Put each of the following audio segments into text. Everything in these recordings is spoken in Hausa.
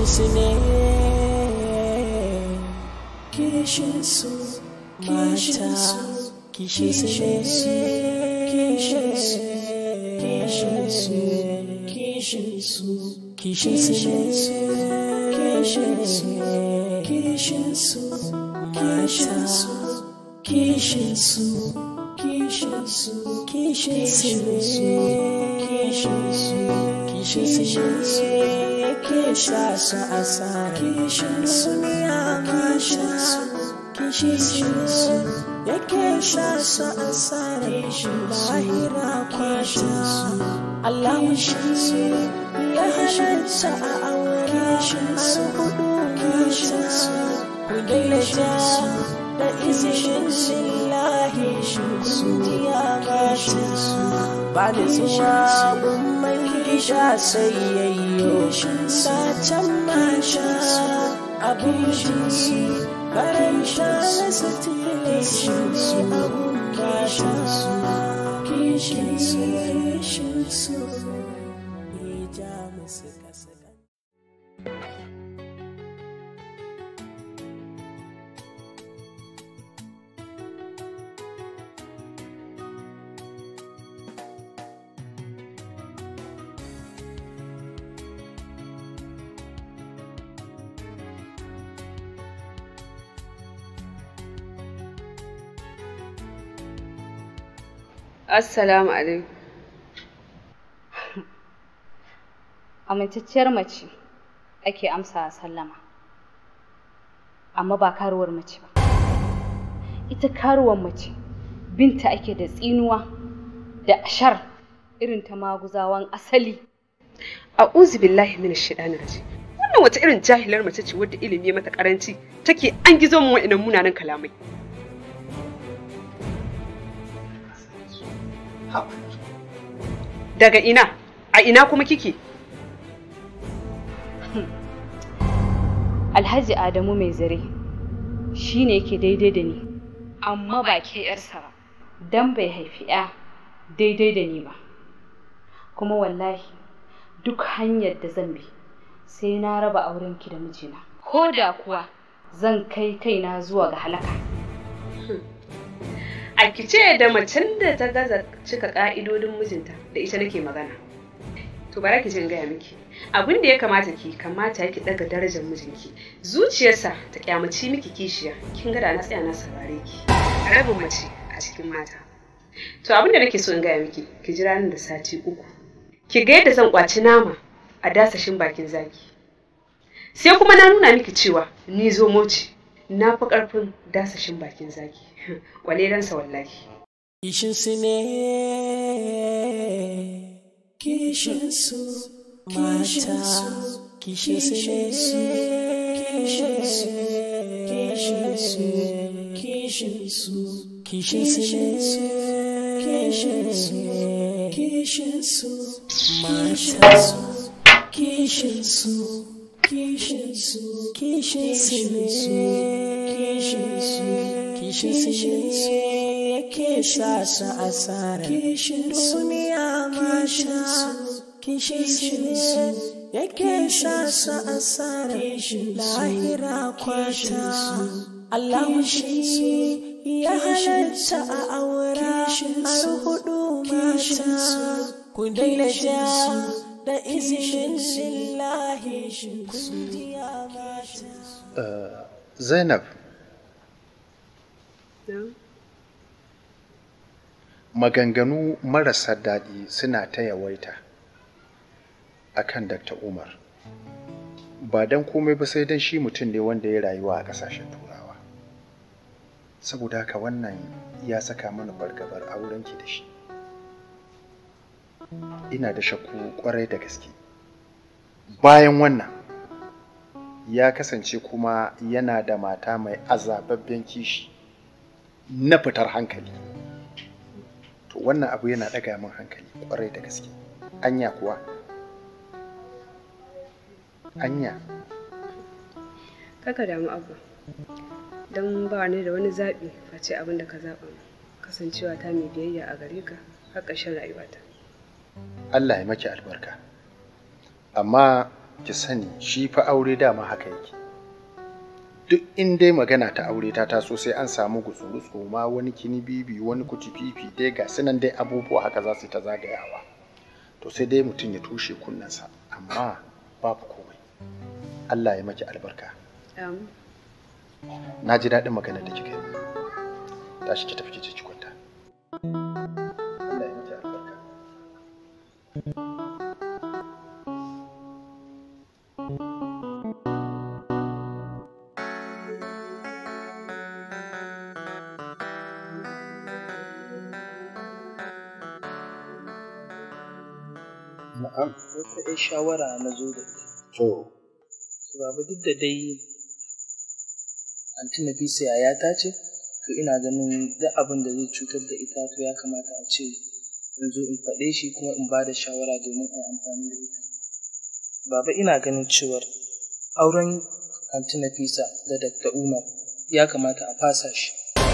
su ne kishin su mata kishin su ne kishin su kishin su kishin su kishin su ne kishin su kishin su mata kishin su kishin su kishin su kishin su kishin su kisha su asara kishin su ya masha kishin su yake sha su asara lahira kwasha Allah shi ya halatta a aure har hudu kishin ku daina ja da izinin lillahi kungiya mata ba da zuwa gun mai gida sai yayyo sacen mata abin shi karanta na satilashi abun mata kishin su kishin su ya ja musu kasa Assalamu alaikum. Amintacciyar mace ake amsa a sallama, amma ba karuwar mace ba. Ita karuwar mace binta ake da tsinuwa da ashar irin ta maguzawan asali. A'udhu billahi minash shaitanir rajim. Wannan wata irin jahilar mace ce wadda ilimi ya mata karanci take an gizo mu wa'annan munanan kalamai. Daga ina? A ina kuma kike? Alhaji Adamu mai zare shi ne yake daidai da ni, amma ba ke ‘yarsa ba, don bai haifi ‘ya daidai da ni ba. Kuma wallahi duk hanyar da zan bi sai na raba aurenki da mijina. Ko da kuwa zan kai kaina zuwa ga halaka. A kice da macen da ta gaza cika ka'idodin mijinta da ita nake magana. To bara ki jin gaya miki. Abin da ya kamata ki kamata ki daga darajar mijinki. Zuciyarsa ta kyamaci miki kishiya. Kin ga da na tsaya na saurare ki. Rabin mace a cikin mata. To abin da nake so in gaya miki, ki jira nan da sati uku. Ki ga yadda zan kwaci nama a dasashin bakin zaki. Sai kuma na nuna miki cewa ni zomo ce. Na fi ƙarfin dasashin bakin zaki. Kwalelansa wallahi. Kishin su ne, kishin su mata, kishin su ne, kishin su, kishin su, kishin su, kishin su ne, kishin su, kishin su, mata, kishin su, kishin su, kishin su ne, kishin su. kishin su yake sa su asara duniya masha kishin su yake sa su asara lahira kwata Allah shi ya halatta a aura har hudu mata ku daina ja da izinin lillahi kungiya mata Zainab maganganu marasa daɗi suna ta yawaita a kan Dr. Umar. Ba don komai ba sai don shi mutum ne wanda ya rayuwa a ƙasashen turawa. Saboda haka wannan ya saka mana fargabar aurenki da shi. Ina da shakku ƙwarai da gaske. Bayan wannan, ya kasance kuma yana da mata mai azababben kishi. na fitar hankali to wannan abu yana ɗaga min hankali ƙwarai da gaske anya kuwa anya Kaka damu abu. Don ba ni da wani zaɓi face abin da ka zaɓa min. Kasancewa ta mai biyayya a gare ka har ƙarshen rayuwata. Allah ya maki albarka amma ki sani shi fa aure dama haka yake duk in dai magana ta aure ta taso sai an samu gutsuru ma wani kini bibi wani kuti fifi dai ga sunan dai abubuwa haka za su ta zagayawa to sai dai mutum ya tushe kunnensa amma babu komai Allah ya maki albarka na ji daɗin magana da kika yi tashi ki tafi ki je ki kwanta Allah ya maki albarka Na'am. Wata ‘yar shawara na zo da ita. to To, Baba duk da dai Anti Nafisa yayata ce, to ina ganin duk abin da zai cutar da ita to ya kamata a ce in zo in faɗe shi kuma in ba da shawara domin a yi amfani da ita. Baba ina ganin cewar auren Anti Nafisa da Dr. Umar ya kamata a fasa shi.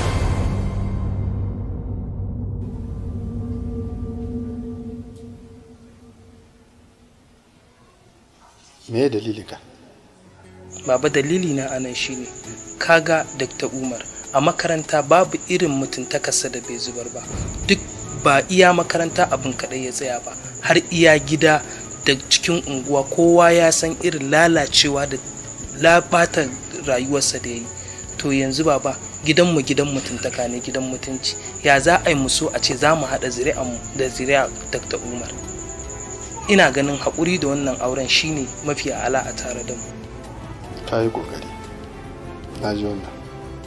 me ya dalilin ka Baba dalili na anan shine kaga Dr. Umar a makaranta babu irin mutuntakarsa da bai zubar ba duk ba iya makaranta abin kaɗai ya tsaya ba har iya gida da cikin unguwa kowa ya san irin lalacewa da labata rayuwarsa da ya yi to yanzu baba gidanmu gidan mutuntaka ne gidan mutunci ya za a yi mu so a ce za mu haɗa zuri'anmu da zuri'a Dr. Umar ina ganin haƙuri da wannan auren shine mafi ala a tare da mu ka yi ƙoƙari na ji wannan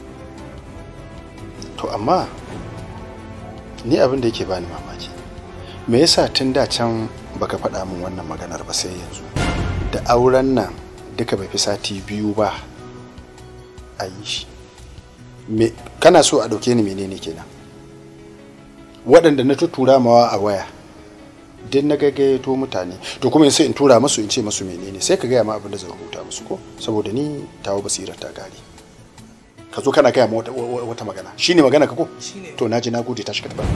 to amma ni abin da yake bani mamaki me yasa tun da can baka faɗa min wannan maganar ba sai yanzu da auren nan duka bai fi sati biyu ba a yi shi me kana so a ɗauke ni menene kenan waɗanda na tuttura mawa a waya duk na gaggayato mutane to kuma sai in tura musu in ce musu menene sai ka gaya ma abin da zan rubuta musu ko saboda ni tawo basira ta gare ka zo kana gaya ma wata, wata magana shine magana ka ko Shine. to naji na gode ta shiga ta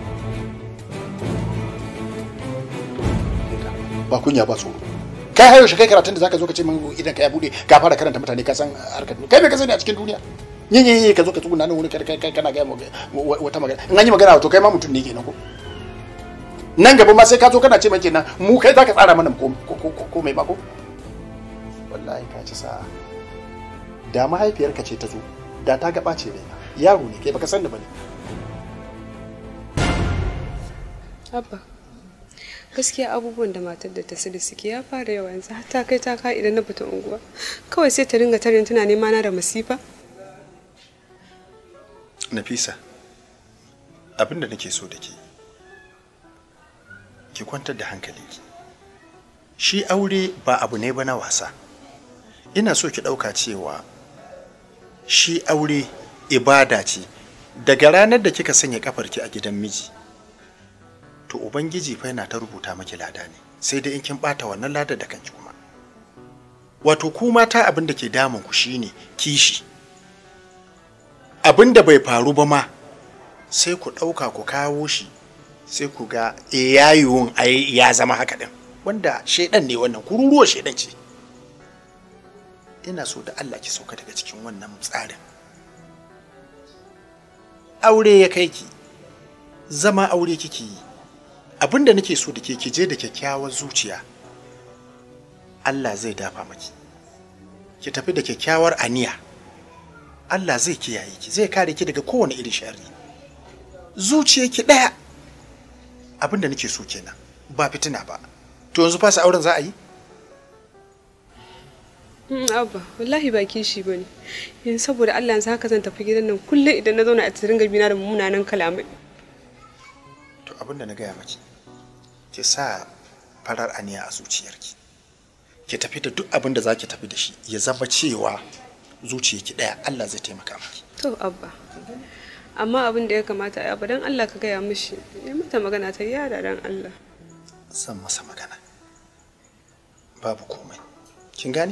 ba kunya ba tsoro kai hayo shi kai karatun da zaka zo ka ce min idan ka ya bude ka fara karanta mutane ka san harkar kai me ka sani a cikin duniya yin yin yin ka zo ka tsuguna nan wani kai kai kana gaya ma wata magana in an yi magana to kai ma mutum ne kenan ko nan gaba ma sai ka zo kana ce mai kenan mu kai zaka tsara mana ko ko ko mai ba ko wallahi ka ci sa'a da mahaifiyarka ce ta zo da ta ga ɓace raina yaro ne kai baka san da bane Abba, gaskiya abubuwan da matar da ta da suke ya fara yawa yanzu har ta kai ta ka idan na fita unguwa. Kawai sai ta ringa tarin tana nema na da masifa. Nafisa abinda nake so da ke ki kwantar da hankalinki shi aure ba abu ne ba na wasa ina so ki ɗauka cewa shi aure ibada ce daga ranar da kika sanya kafarki a gidan miji to ubangiji fa yana ta rubuta maki lada ne sai dai in kin bata wannan ladar da kanki kuma wato ku mata abin da ke damun ku shine kishi abin da bai faru ba ma sai ku ɗauka ku kawo shi sai ku ga e yayuwun ai ya zama haka ɗin wanda shaidan ne wannan kururuwa shaidan ce ina so da Allah ki sauka daga cikin wannan tsarin aure ya kai ki zama aure kike yi abin da nake so da ke ki je da kyakkyawar zuciya Allah zai dafa maki ki tafi da kyakkyawar aniya Allah zai kiyaye ki zai kare ki daga kowane irin sharri zuciyarki ɗaya abin da nake so kenan ba fitina ba to yanzu fasa auren za a yi Mm, Abba, wallahi ba kishi bane. Yanzu saboda Allah yanzu haka zan tafi gidan nan kullum idan na zauna a tsirin gabina da munanan kalamai. to abin da na gaya maki ki sa farar aniya a zuciyarki ki tafi da duk abin da za ki tafi da shi ya zama cewa zuciyarki ɗaya Allah zai taimaka maki To Abba. Amma abin da ya kamata a dan Allah ka gaya mishi. Ya mata magana ta yada dan Allah. zan masa magana babu komai kin gane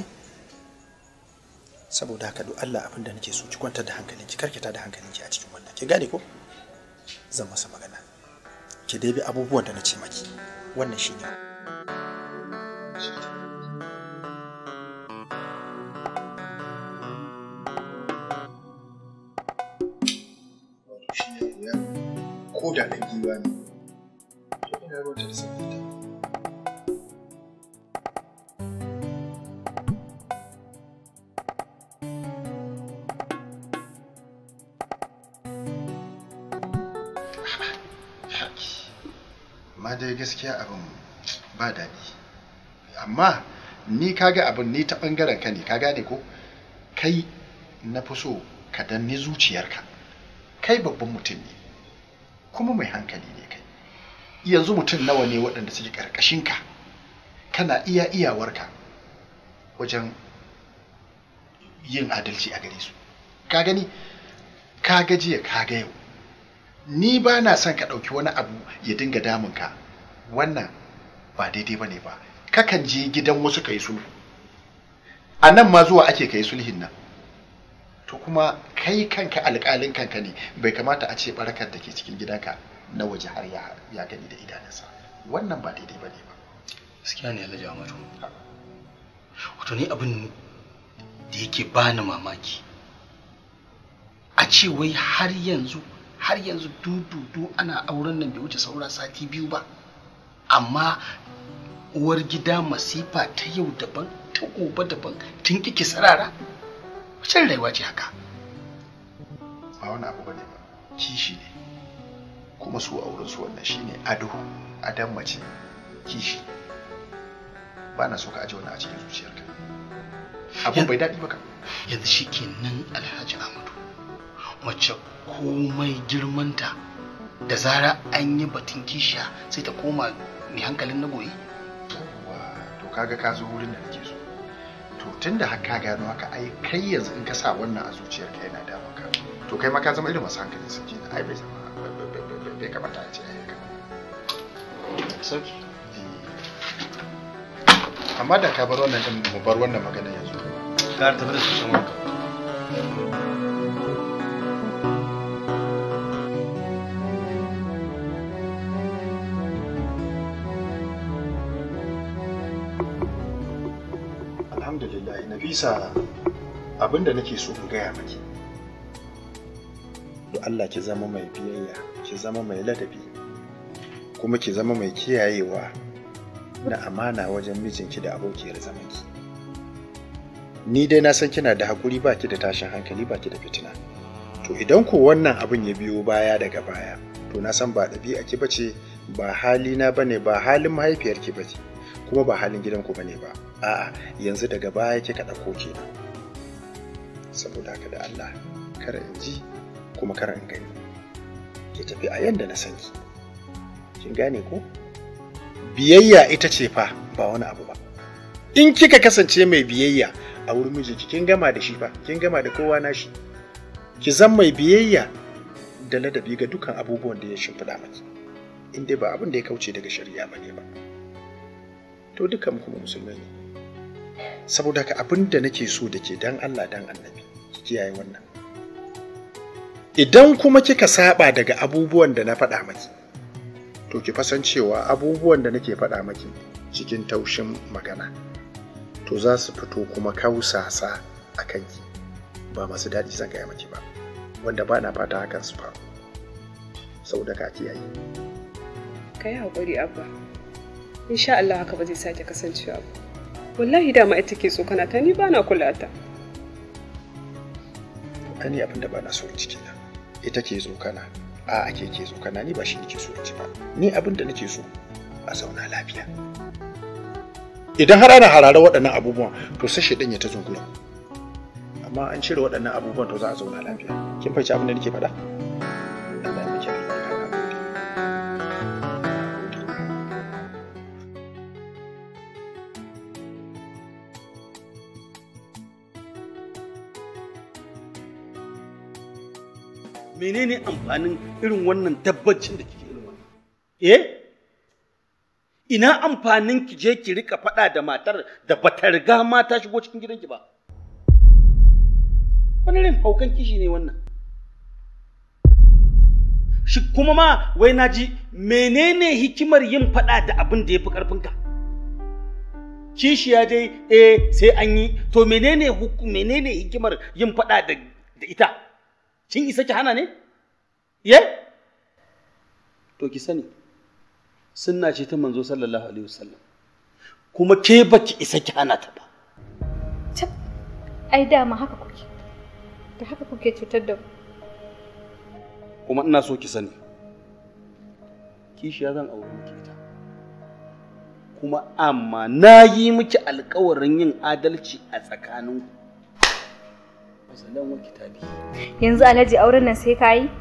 saboda haka duk Allah abin da nake so ki kwantar da hankalinki karkita da hankalinki a cikin wannan kin gane ko zan masa magana ki dai bi abubuwan da na ce maki wannan shine ruwa ne to ina ruwa ta sanyi ta amma dai gaskiya abin ba daɗi amma ni kaga abin ni ta ɓangaren ka ne ka gane ko kai na fi so ka danni zuciyarka kai babban mutum ne kuma mai hankali ne kai yanzu mutum nawa ne waɗanda suke ƙarƙashinka kana iya iyawarka wajen yin adalci a gare su ka gani ka gajiya ka ga yau ni ba na son ka ɗauki wani abu ya dinga damunka wannan ba daidai ba ne ba kakan je gidan wasu ka yi sulhu a nan ma zuwa ake ka yi sulhin nan to kuma kai kanka alƙalin kanka ne bai kamata a ce barakar da ke cikin gidanka na waje har ya gani da idanunsa wannan ba daidai ba ne ba gaskiya ne alhaji amadu wato ni abin da yake bani mamaki a ce wai har yanzu har yanzu dududu ana auren nan bai wuce saura sati biyu ba amma uwar gida masifa ta yau daban ta gobe daban tun kike sarara wacce rayuwa ce haka ba wani abu bane ba kishi ne kuma su auren su wannan shine ado adan mace kishi ba na so ka aje wannan a cikin zuciyarka abun bai daɗi ba ka yanzu shi kenan alhaji amadu mace komai girmanta da zara an yi batun kishiya sai ta koma mai hankalin na goyi to kaga ka zo wurin da nake so to tunda har ka gano haka ai kai yanzu in ka sa wannan a zuciyarka yana da maka to kai ma ka zama irin masu hankalin sun kenan ai bai zama bai kamata a ce ai haka sauki amma da ka bar wannan din mu bar wannan magana yanzu ka tafi da su shan wanka alhamdulillah nafisa abinda nake so in gaya maki to Allah ki zama mai biyayya ki zama mai ladabi kuma ki zama mai kiyayewa na amana wajen mijinki da abokiyar zamanki ni dai na san kina da hakuri baki da tashin hankali baki da fitina to idan ko wannan abin ya biyo baya daga baya to na san ba ɗabi'a ki bace ba halina bane ba halin mahaifiyarki bace kuma ba halin gidanku bane ba a'a yanzu daga baya kika ɗauko kenan saboda haka da Allah kar in ji kuma kar in gani ki tafi a yanda na san ki kin gane ko biyayya ita ce fa ba wani abu ba in kika kasance mai biyayya a wurin mijinki kin gama da shi fa kin gama da kowa na shi ki zan mai biyayya da ladabi ga dukkan abubuwan da ya shimfiɗa maki in dai ba abin da ya kauce daga shari'a ba ne ba to dukkan kuma musulmai ne saboda ka abin da nake so da ke dan Allah dan annabi ki kiyaye wannan idan kuma kika saba daga abubuwan da na faɗa maki to ki fasan cewa abubuwan da nake faɗa maki cikin taushin magana to za su fito kuma kausasa a kanki ba masu daɗi zan gaya maki ba wanda ba na fata hakan su faru saboda ka kiyaye ka yi haƙuri abba insha Allah haka ba zai sake kasancewa ba wallahi dama ita ke tsokana ta ni ba na kula ta ani abin da ba na so ciki na ita ke tsokana a ake ke tsokana ni ba shi nake so ci ba ni abin da nake so a zauna lafiya idan har ana harare waɗannan abubuwan to sai shaidan ya ta zungura amma an cire waɗannan abubuwan to za a zauna lafiya kin fahimci abin da nake faɗa Allah ya miki albarka na gode menene amfanin irin wannan tabbacin da kike irin wannan eh ina amfanin ki je ki rika faɗa da matar da bata riga ma ta shigo cikin gidanki ba wani irin haukan kishi ne wannan shi kuma ma wai na ji menene hikimar yin faɗa da abin da ya fi ƙarfinka kishiya dai eh sai an yi to menene menene hikimar yin faɗa da ita kin isa ki hana ne? Ye? to ki sani sunna ce ta manzo sallallahu alaihi wasallam kuma ke baki isa ki hana ta ba Tab, ai dama haka kuke. Da haka kuke cutar da mu. kuma ina so ki sani kishiya zan aure miki ita kuma amma na yi miki alkawarin yin adalci a tsakaninku masalan wa kitabi Yanzu Alhaji auren nan sai ka yi?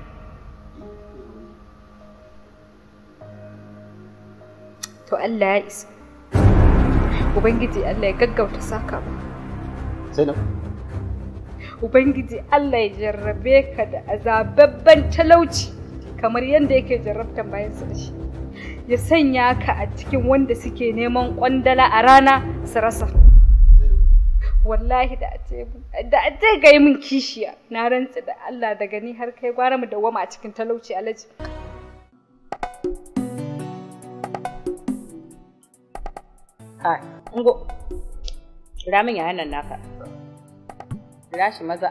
To Allah ya isa. Ubangiji Allah ya gaggauta saka mu. Zainab Ubangiji Allah ya jarrabe ka da azababban talauci kamar yadda yake jarrabtan bayansa da shi. Ya sanya ka a cikin wanda suke neman kwandala a rana su rasa. Wallahi da a ce da a ce ga yi min kishiya na rantsa da Allah daga ni har kai gwara mu dawwama a cikin talauci alaji. Kai, ungo. Kira min yayan nan naka. Kira shi maza.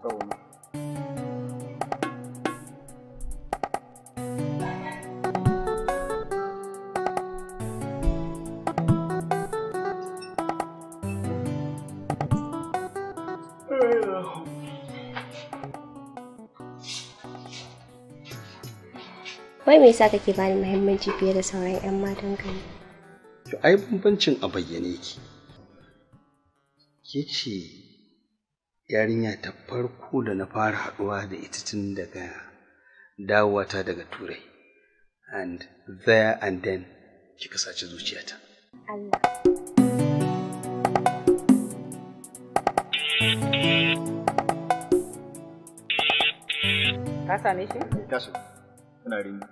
Wai me yasa kake bani muhimmanci fiye da sauran 'yan matan ka ne? to ai bambancin a bayyane ki ke ce yarinya ta farko da na fara haɗuwa da ita tun daga dawowata daga turai and there and then kika saci zuciyata Allah. Ka same shi? taso kuna ringi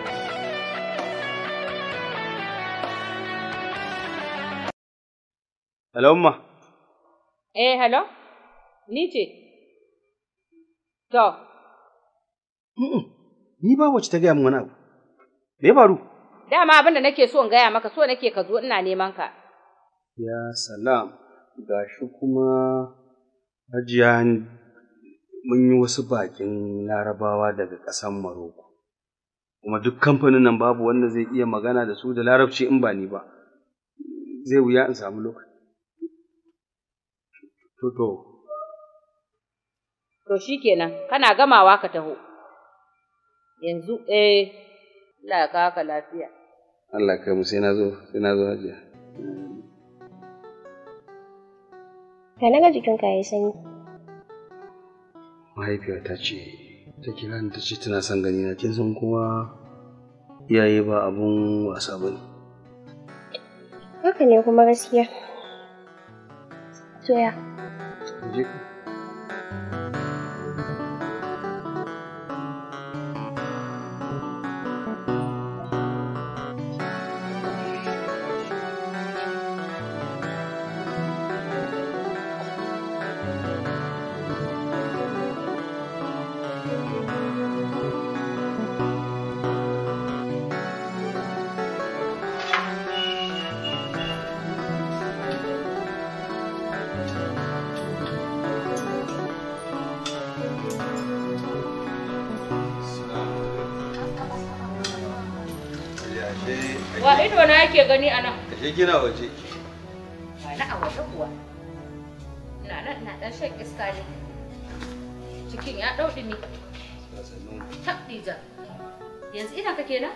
hello umma Eh, hello? Ni ce. To, Mm-mm. ni ba wacce ta gaya min wani abu me ya faru dama abin da nake so in gaya maka so nake ka zo ina neman ka. ya salam gashi kuma hajiya mun yi wasu bakin larabawa daga ƙasar maroko kuma duk kamfanin nan babu wanda zai iya magana da su da larabci in ba ni ba zai wuya in samu lokaci to to To shi kenan, kana gamawa ka taho. Yanzu, eh, Allah ya kawo ka lafiya. Allah kai mu sai na zo sai na zo hajiya Ka naga jikinka yayi sanyi. mahaifiyata ce ta kira ni ta ce tana son gani na kin san kuma iyaye ba abun wasa bane Haka ne kuma gaskiya. Soya. je ka Wa ido na yake gani a nan? Ashe kina waje. Ba na a waje kuwa. Ina nan ina ɗan shan iska ne. Cikin ya ɗau ɗumi. Tabdija. Yanzu idan ka kenan?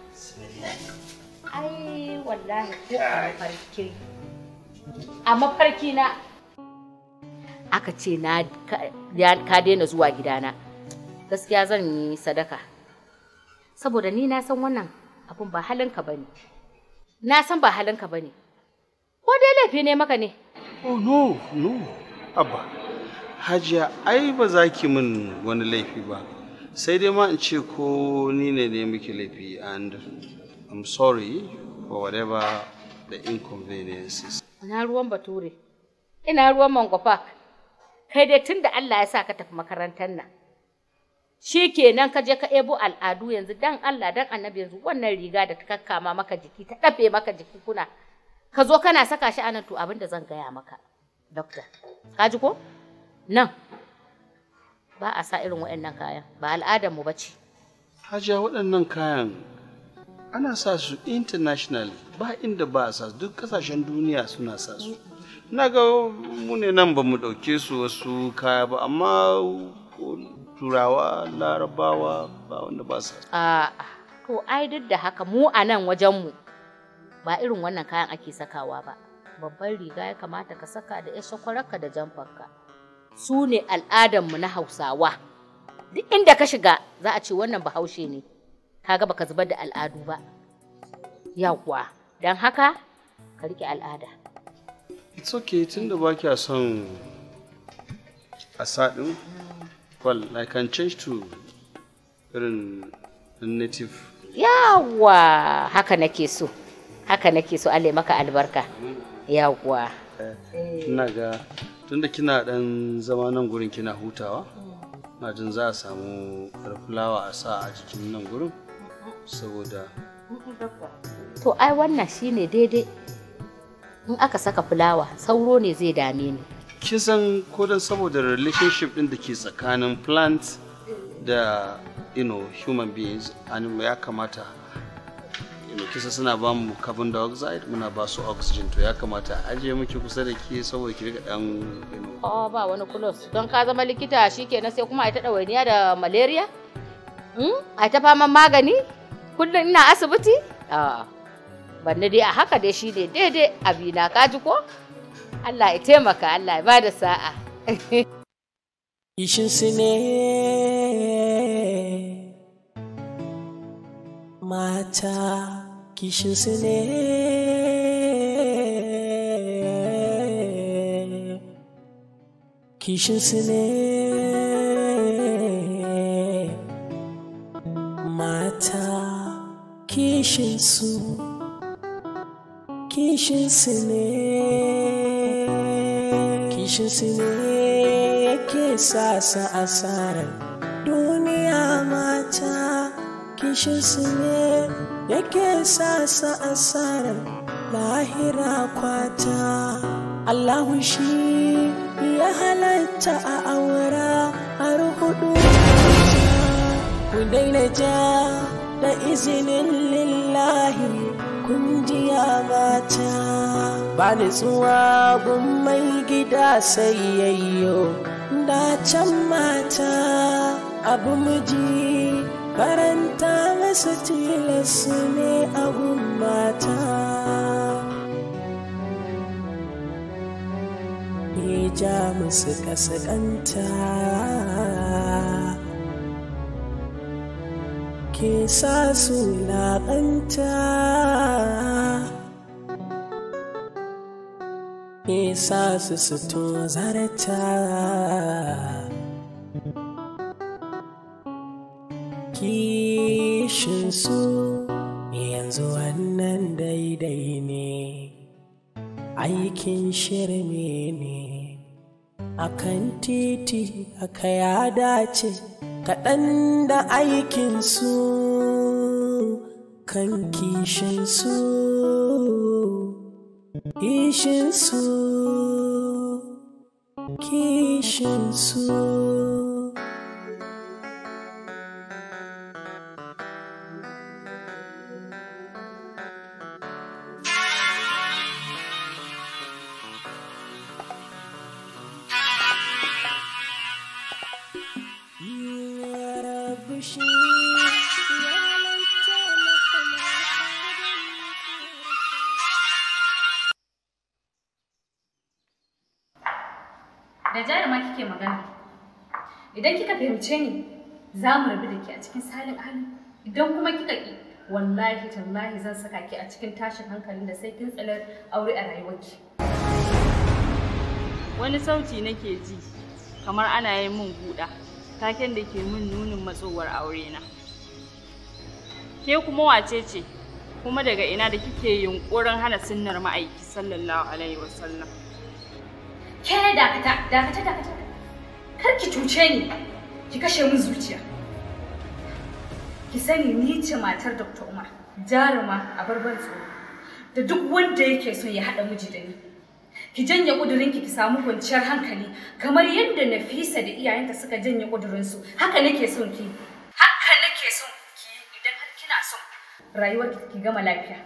Ai wallahi ko a mafarki. A mafarki na aka ce na ka ya- ka daina zuwa gidana. Gaskiya zan yi sadaka. Saboda ni na san wannan abun ba halinka bane. Na san ba halinka bane. Ko dai laifi ne maka ne? Oh no, no. Abba. Hajiya, ai ba za ki min wani laifi ba. Sai dai ma in ce ko ni ne ne miki laifi and I'm sorry for whatever the inconveniences. Ina ruwan bature. Ina ruwan mangwafa. Kai dai tun da Allah ya sa ka tafi makarantar nan. Shi kenan ka je ka ebo al'adu yanzu dan Allah dan annabi yanzu wannan riga da ta kakkama maka jiki ta ɗafe maka jiki kuna. Ka zo kana saka shi anan to abin da zan gaya maka. Dokta. Ka ji ko? Nan. Ba a sa irin waɗannan kayan. Ba al'adarmu ba ce. Hajiya waɗannan kayan ana sa su international ba inda ba a sa su duk kasashen duniya suna sa su na ga mu ne nan ba mu ɗauke su wasu kaya ba amma turawa larabawa ba wanda ba sa su A'a, to ai duk da haka mu a nan wajenmu ba irin wannan kayan ake sakawa ba. Babban riga ya kamata ka saka da 'yar shakwararka da jamfarka. Su ne al'adanmu na Hausawa. Duk inda ka shiga za a ce wannan bahaushe ne. Kaga baka zubar da al'adu ba. Yawwa, don haka ka riƙe al'ada. it's okay tunda ba kya son a sa ɗin well i can change to irin native Yawwa, haka nake so. Haka nake so Allah ya maka albarka. Yawwa. ina ga tunda kina dan zama nan gurin kina hutawa na jin za a samu yar fulawa a sa a cikin nan gurin saboda To ai wannan shine daidai. In aka saka fulawa, sauro ne zai dame ni. kin san ko dan saboda relationship din da ke tsakanin plant da you know human beings animal ya kamata you know kisa suna ba mu carbon dioxide muna ba su oxygen to ya kamata a ajiye miki kusa da ke saboda ki riga dan you know Oh, ba wani kulos. Don ka zama likita shikenan sai kuma a ta ɗawainiya da malaria? Hmm? A ta faman magani? Kullum ina asibiti? Ah. Banni dai a haka dai shi ne daidai abina kaji ko? Allah ya taimaka, Allah ya bada sa'a. Kishinsu ne mata, kishinsu ne kishinsu ne mata, kishinsu kishinsu ne kishinsu ne yake sa su asarar duniya mata kishinsu ne yake sa su asarar lahira kwata Allahu shi ya halatta a aura har hudu ku daina ja da izinin lillahi kungiya mata ba nutsuwa gun mai gida sai yayyo da can mata abu miji karanta masa tilas ne abun mata ya ja musu kasakanta ke sa su laƙanta ke sa su su tozarta kishinsu yanzu wannan daidai ne aikin shirme ne akan titi aka ya dace kaɗan da aikinsu kan kishinsu kishinsu kishinsu Da jaruma kike magana. Idan kika fahimce ni, za mu rabu da ke a cikin salin hali. Idan kuma kika ki, wallahi tallahi zan saka ki a cikin tashin hankalin da sai kin tsalar aure a rayuwarki. Wani sauti nake ji kamar ana yin min guda, taken da ke min nunin matsowar aurena. Ke kuma wace ce, kuma daga ina da kike yunƙurin hana sunnar ma'aiki sallallahu alaihi wasallam. Ke dakata, dakata, dakata. Kar ki cuce ni, ki kashe min zuciya. Ki sani ni ce matar Dr. Umar, jaruma a barban tsoro. Da duk wanda yake son ya haɗa miji da ni. Ki janye ƙudurinki ki samu kwanciyar hankali kamar yadda Nafisa da iyayenta suka janye ƙudurinsu. Haka nake son ki. Haka nake son ki idan har kina son rayuwar ki gama lafiya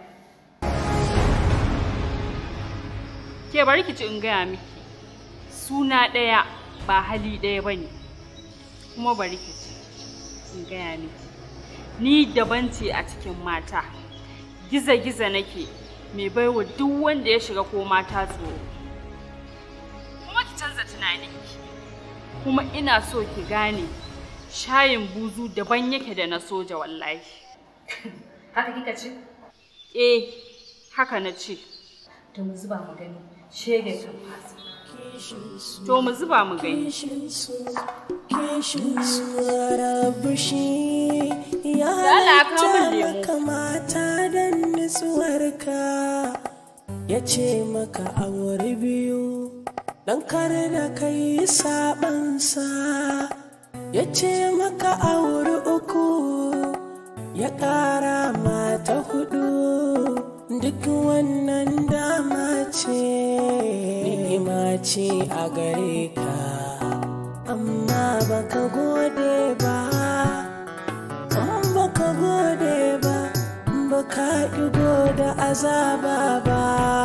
Ke bari ki ci in gaya miki. Suna ɗaya ba hali ɗaya ba ne. Kuma bari ki ci in gaya miki. Ni daban ce a cikin mata. Giza-giza nake mai baiwa duk wanda ya shiga ko mata tsoro. Kuma ki canza tunaninki. Kuma ina so ki gane shayin buzu daban yake da na soja wallahi. haka kika ce Eh, haka na ce. to mu zuba mu gani shege kan fasa To mu zuba mu gani. Kishin su, kishin su rabu shi ya Allah, ka kawo min halatta lemo. maka mata da nutsuwarka ya ce maka aure biyu dan kar da kai sabansa ya ce maka aure uku ya ƙara mata hudu duk wannan dama ce ni'ima ce a gare ka amma baka gode ba an baka gode ba baka ɗigo da azaba ba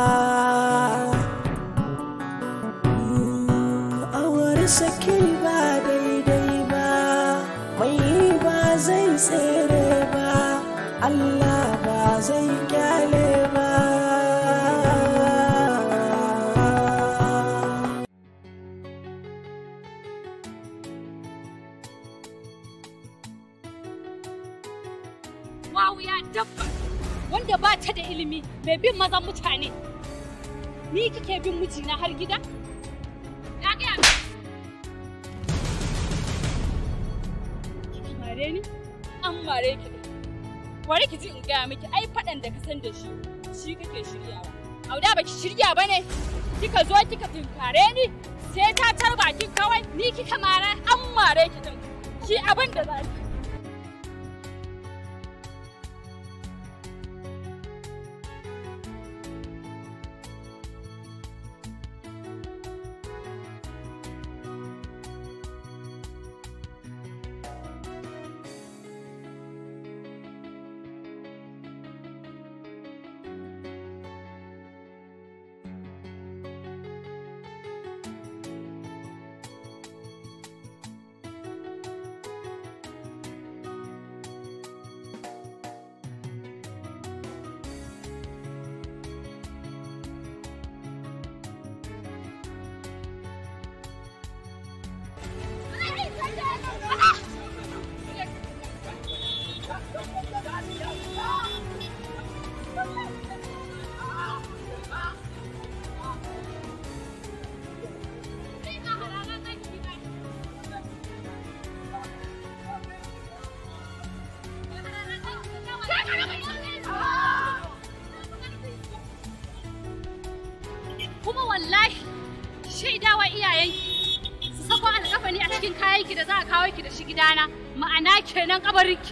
Mm, awar saki ba daidai ba mai ba zai tsere ba Allah ba zai kyale ba wawiya dabba wanda ba ta da ilimi mai bin mazan mutane ni kike bin mijina har gida ya gaya mi mare ni an mare ki da bari ki ji in gaya miki ai faɗan da ka san da shi shi kake shiryawa auda baki shirya ba ne kika zo kika tinkare ni sai ta tar bakin kawai ni kika mara an mare ki din ki abin da za ki kuma wallahi shaidawa iyayenki su sako alkafani a cikin kayanki da za a kawo ki da shi gidana ma'ana kenan kabarinki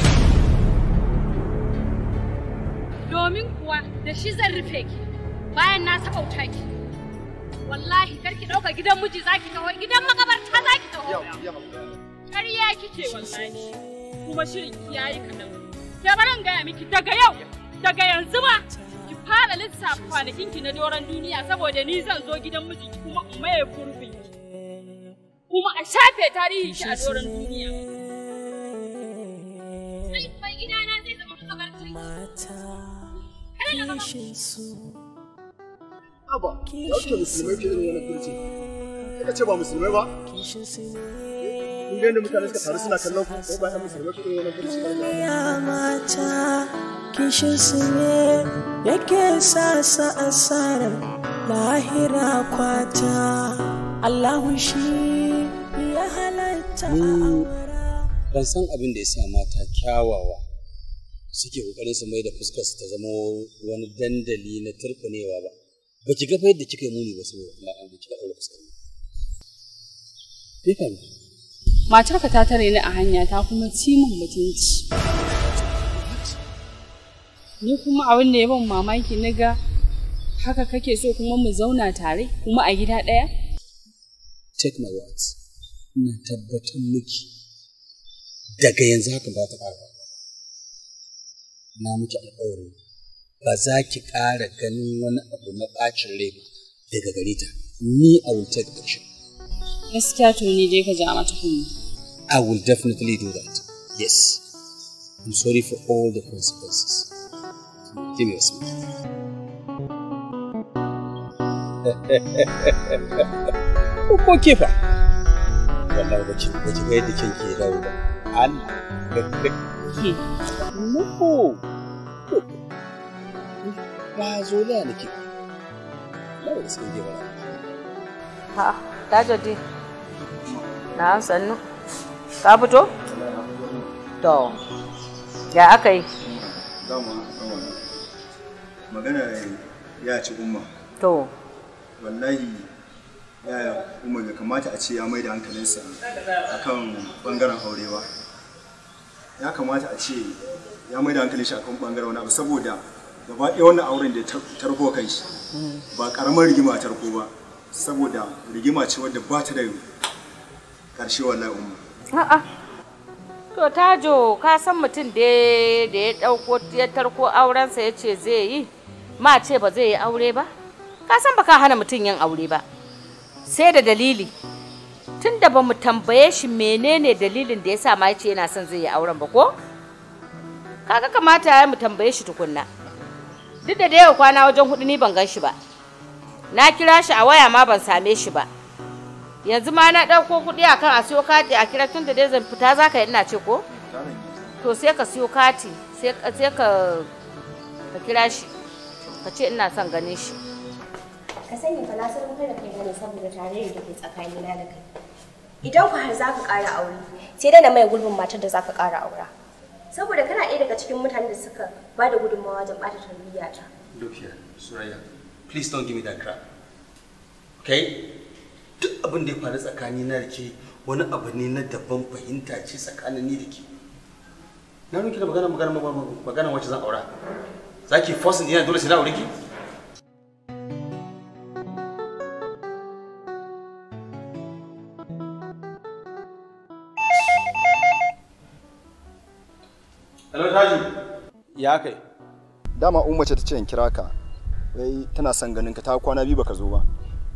domin kuwa da shi zan rufe ki bayan na sabauta ki wallahi karki ɗauka gidan miji zaki taho gidan makabarta zaki taho ƙarya kike wallahi kuma shirin ki yayi kaɗan ke barin gaya miki daga yau daga yanzu ma ki fara lissafa kwanakin ki na doron duniya saboda ni zan zo gidan miji kuma in maye gurbin ki kuma a shafe tarihin ki a doron duniya ai kuma gidana zai zama makabartar mata kishin su Aba, yauke musulmai ke irin wannan kurci. Kika ce ba musulmai ba? kishin su ne Kun ga yadda mutane suka taru suna kallon ku, ko ba ɗan musulmai ke irin wannan kurci ba? ya mata kishin su ne yake sa sa asarar lahira kwata Allahu shi ya halatta a aura ban san abin da ya sa mata kyawawa suke kokarin su mai da fuskar su ta zama wani dandali na turkunewa ba ba ki ga fa yadda kika yi muni ba saboda Allah an kika daura fuskar mu me faru Matarka ta tare ni a hanya ta kuma ci min mutunci. Ni kuma abin da ya ban mamaki na ga haka kake so kuma mu zauna tare kuma a gida ɗaya? take my words ina tabbatar miki daga yanzu haka ba ta ƙara na miki alƙawari ba za ki ƙara ganin wani abu na ɓacin rai ba daga gare ta ni a will take action Gaskiya to ni dai ka ja mata kunni. I will definitely do that yes I'm sorry for all the consequences give me a smile ko ke fa wallahi bace bace ga yadda kyan ke dawo ba Allah no ba zo da nake lawa da sai ba Ha, Tajudi. Na sannu. Ka fito? To. Ya aka yi? Dama, dama. Magana ya ci umma. To. Wallahi yaya umma bai kamata a ce ya mai da hankalinsa akan bangaren aure ba. Ya kamata a ce ya mai da hankalin shi akan bangaren wani abu saboda gaba ɗaya wannan auren da ya tarko kan shi ba karamar rigima a tarko ba saboda rigima ce wadda ba ta da ƙarshe wallahi umma. A'a. To Tajo, ka san mutum da da ya dauko ya tarko aurensa ya ce zai yi, ma ce ba zai yi aure ba? Ka san baka hana mutum yin aure ba. Sai da dalili. Tun da ba mu tambaye shi menene dalilin da ya sa ma ya ce yana son zai yi auren ba ko? Kaga kamata ya mu tambaye shi tukunna. Duk da da yau kwana wajen hudu ni ban gan shi ba. Na kira shi a waya ma ban same shi ba. yanzu ma na ɗauko kuɗi akan a siyo kati a kira tun da dai zan fita za ka yi ina ce ko? To sai ka siyo kati sai ka ka kira shi ka ce ina son ganin shi. Ka sani fa na san da kai gane saboda tarayyar da ke tsakanina da kai. Idan ku har za ka ƙara aure, sai dai na mai gurbin matar da za ka ƙara aura. Saboda kana ɗaya daga cikin mutanen da suka ba da gudunmawa wajen ɓata tarbiyyata. Look here, Suraya, please don't give me that crap. Okay? Duk abin da ya faru tsakani na da ke wani abu ne na daban fahimta ce tsakanin ni da ke. Na nuki da magana magana magana wacce zan aura. Za ki forcing ina dole sai na aure ki? Hello Taju. ya kai Dama umma ce ta ce in kira ka. Wai tana son ganin ka ta kwana biyu baka zo ba.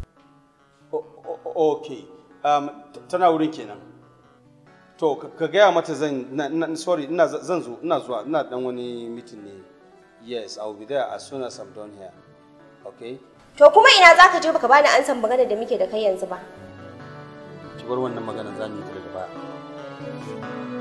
okay um, tana wurin kenan to ka gaya mata zan na, na, sorry ina zan zo ina zuwa ina dan wani meeting ne yes i will be there as soon as i'm done here okay To kuma ina za ka je baka bani ansan magana da muke da kai yanzu ba. ki bar wannan magana za mu yi ta daga baya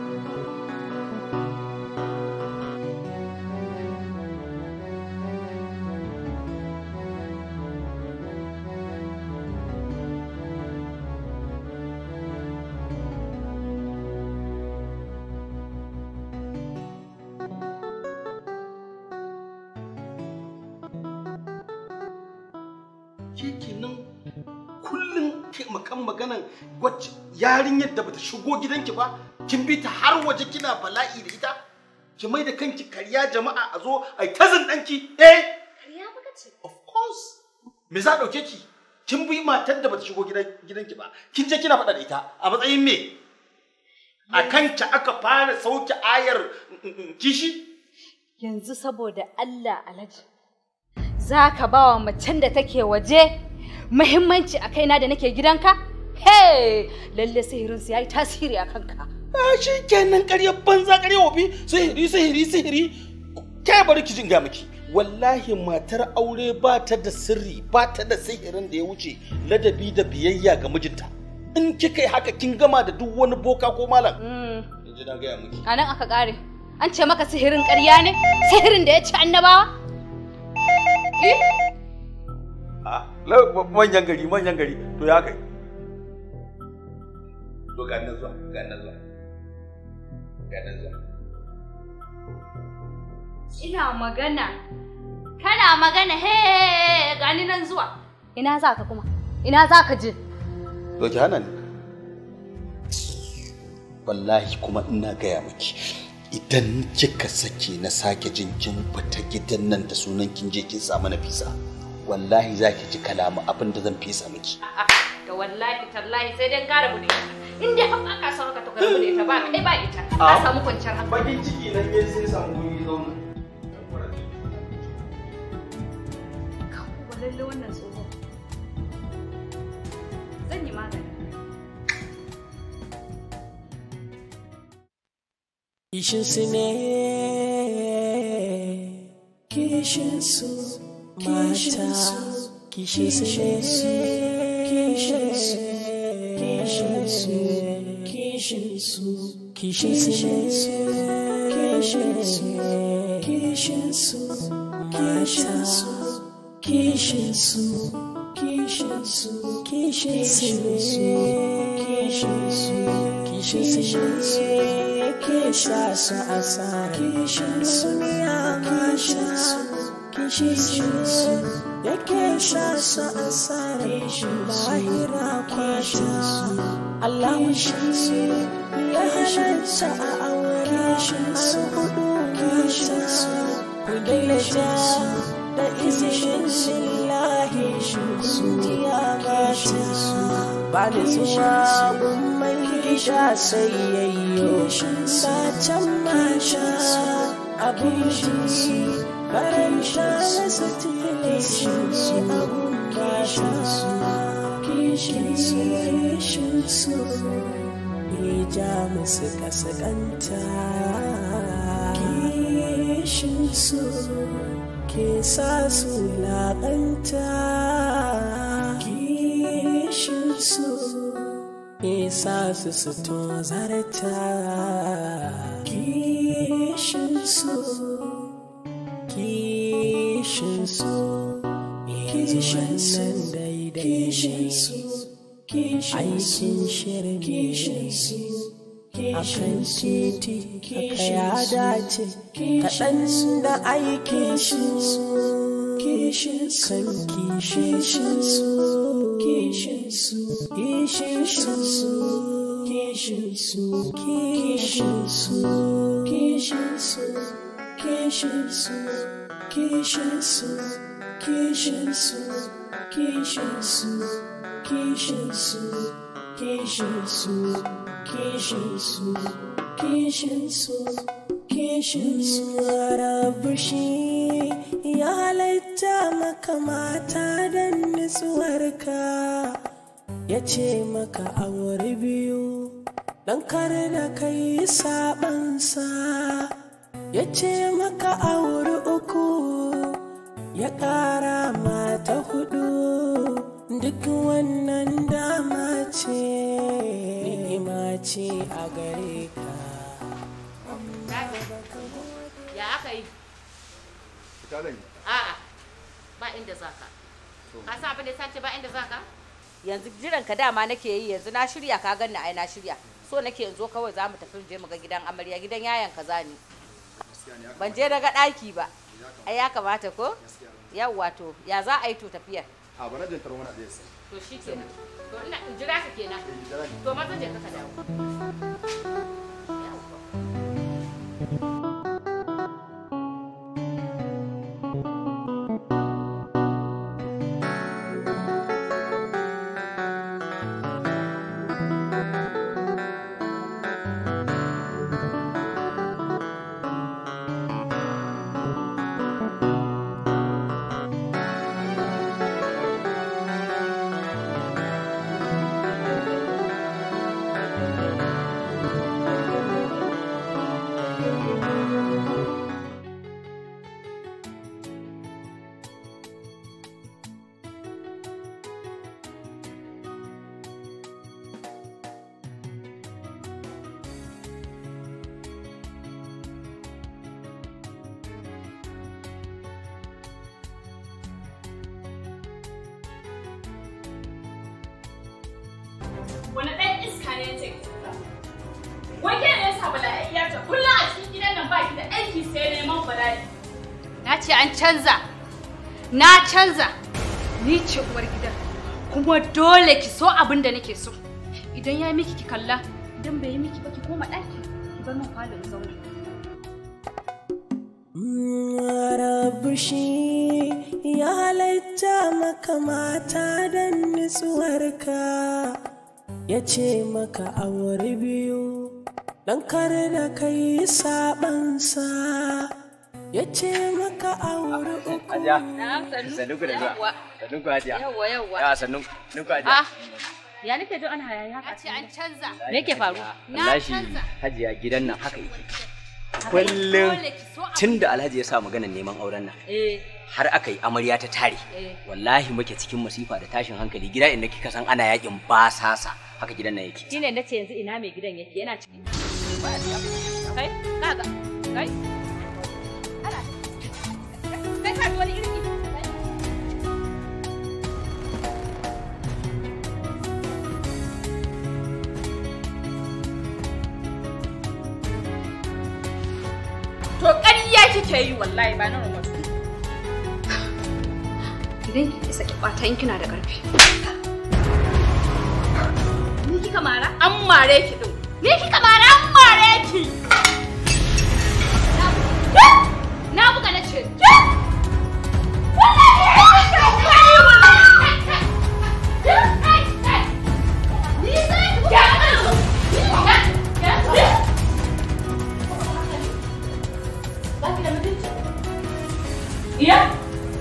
Ke kenan kullum ke makan maganan wacce yarinyar da bata shigo gidanki ba kin bi ta har waje kina bala'i da ita ki mai da kanki karya jama'a a zo ai tazin danki eh Kariya baka ce. of course me za dauke ki kin bi matar da bata shigo gidan gidanki ba kin je kina faɗa da ita a matsayin me a kanki aka fara sauke ayar mm, mm, kishi Yanzu saboda Allah alaji za ka ba wa macen da take waje muhimmanci a kaina da nake gidanka? Hey! Lalle sihirinsu ya yi tasiri a kanka. a shi kenan ƙaryar banza ƙaryar wofi sihiri sihiri sihiri ke bari ki jin ga miki wallahi matar aure ba ta da sirri ba ta da sihirin da ya wuce ladabi da biyayya ga mijinta in kika yi haka kin gama da duk wani boka ko malam in ji na gaya miki A nan aka ƙare. An ce maka sihirin ƙarya ne? Sihirin da ya ci annabawa? a lau- manyan gari manyan gari to ya kai to ga nan zuwa ga nan zuwa ga nan zuwa Ina magana. Kana magana he gani nan zuwa. Ina za ka kuma? Ina za ka je? to ki hana ni wallahi kuma ina gaya miki idan kika sake na sake jin kin fita gidan nan da sunan kin je kin samu na fisa wallahi za ki ji kalamu abin da zan fisa miki Da wallahi tallahi sai dai ƙara bude ita. In dai har ba ka son haka to ka rabu da ita ba kai ba ita. Ka Ah. samu kwanciyar hankali. bakin ciki nan ne sai samu guri zauna lalle wannan tsoho zan yi magani Kishinsu ne, kishinsu mata, kishinsu ne, kishinsu, kishinsu, kishinsu, kishinsu ne, kishinsu, kishinsu mata, kishinsu, kishinsu, kishinsu ne, kishinsu, kishinsu ne. kisha su asara kishin su ya masha kishin su ya kisha su asara lahira kwasha Allah shi ya halatta a aure har hudu mata ku daidaita da izinin lillahi su ya mata ba da zuwa mai gida sai yayyo sacen mata abin shi karanta masa tilashin su abun mata kishin su kishin su ya ja musu kasakanta kishin su ke sa su laƙanta kishin su isa su su tozarta kishinsu kishinsu kishinsu daidai kishinsu aikin shirin kishinsu a kan titi haka ya dace kaɗan da aikin su kishinsu kan kishinsu kishinsu kishinsu kishinsu kishinsu kishinsu kishinsu kishinsu kishinsu kishinsu kishinsu kishinsu kishinsu kishinsu kishinsu rabu shi ya halitta maka mata don nutsuwarka ya ce maka aure biyu don kar da kai sabansa ya ce maka aure uku ya ƙara mata hudu duk wannan dama ce ni'ima ce a gare ka ya aka yi a'a ba inda za ka ka san abin da ya sace ba inda za ka yanzu jiran ka dama nake yi yanzu na shirya ka ganni ai na shirya so nake yanzu kawai za mu tafi je mu ga gidan amarya gidan yayan ka zani ban je daga ɗaki ba ai ya kamata ko yawwa to ya za a yi to tafiyar a bana jin taro mana ɗaya sai to shi kenan to ina in jira ka kenan to maza je ka ka dawo wani ɗan iska ne ya ce Wai ke ne yasa bala'i ya ce kullum a cikin gidan nan baki da aiki sai neman bala'i. Na ce an canza. Na canza. Ni ce uwar gidan. Kuma dole ki so abin da nake so. Idan ya miki ki kalla, idan bai yi miki ba ki koma ɗaki. Ki bar min falon zauna. rabu shi ya halitta maka mata don nutsuwarka ya ce maka aure biyu don kar da kai sabansa ya ce maka auri uku Hajiya. Sannu ku da zuwa. Sannu ku Hajiya. Yawwa, yawwa. Yawa sannu. Sannu ku Hajiya. Ah, ya nake jin ana hayaniya haka? ce an canza. Me yake faru? Wallahi Hajiya gidan nan haka yake. Kullum tun da Alhaji ya sa maganar neman auren nan. Eh, Har aka yi amarya ta tare. eh. Wallahi muke cikin masifa da tashin hankali gida inda kika san ana yakin basasa haka gidan nan yake. Shine nace yanzu ina mai gidan yake yana ciki. Kai, kaga. Kai. Ana. Kai ka ji wani irin ido. To ƙarya kike yi wallahi ba na rumatu. Idan ki isa ki ɓata in kina da ƙarfi. Ni kika mara? An mare ki din. Ni kika mara an mare ki. Na buga na ce. Iya?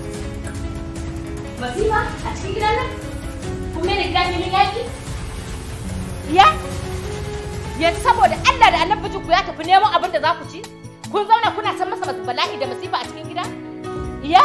Masifa a cikin gidan nan? Kuma ne gidan filin yaki? Iya? Yanzu saboda Allah da annabi ku ya tafi neman abin da za ku ci? Kun zauna kuna san masa bala'i da masifa a cikin gida? Iya?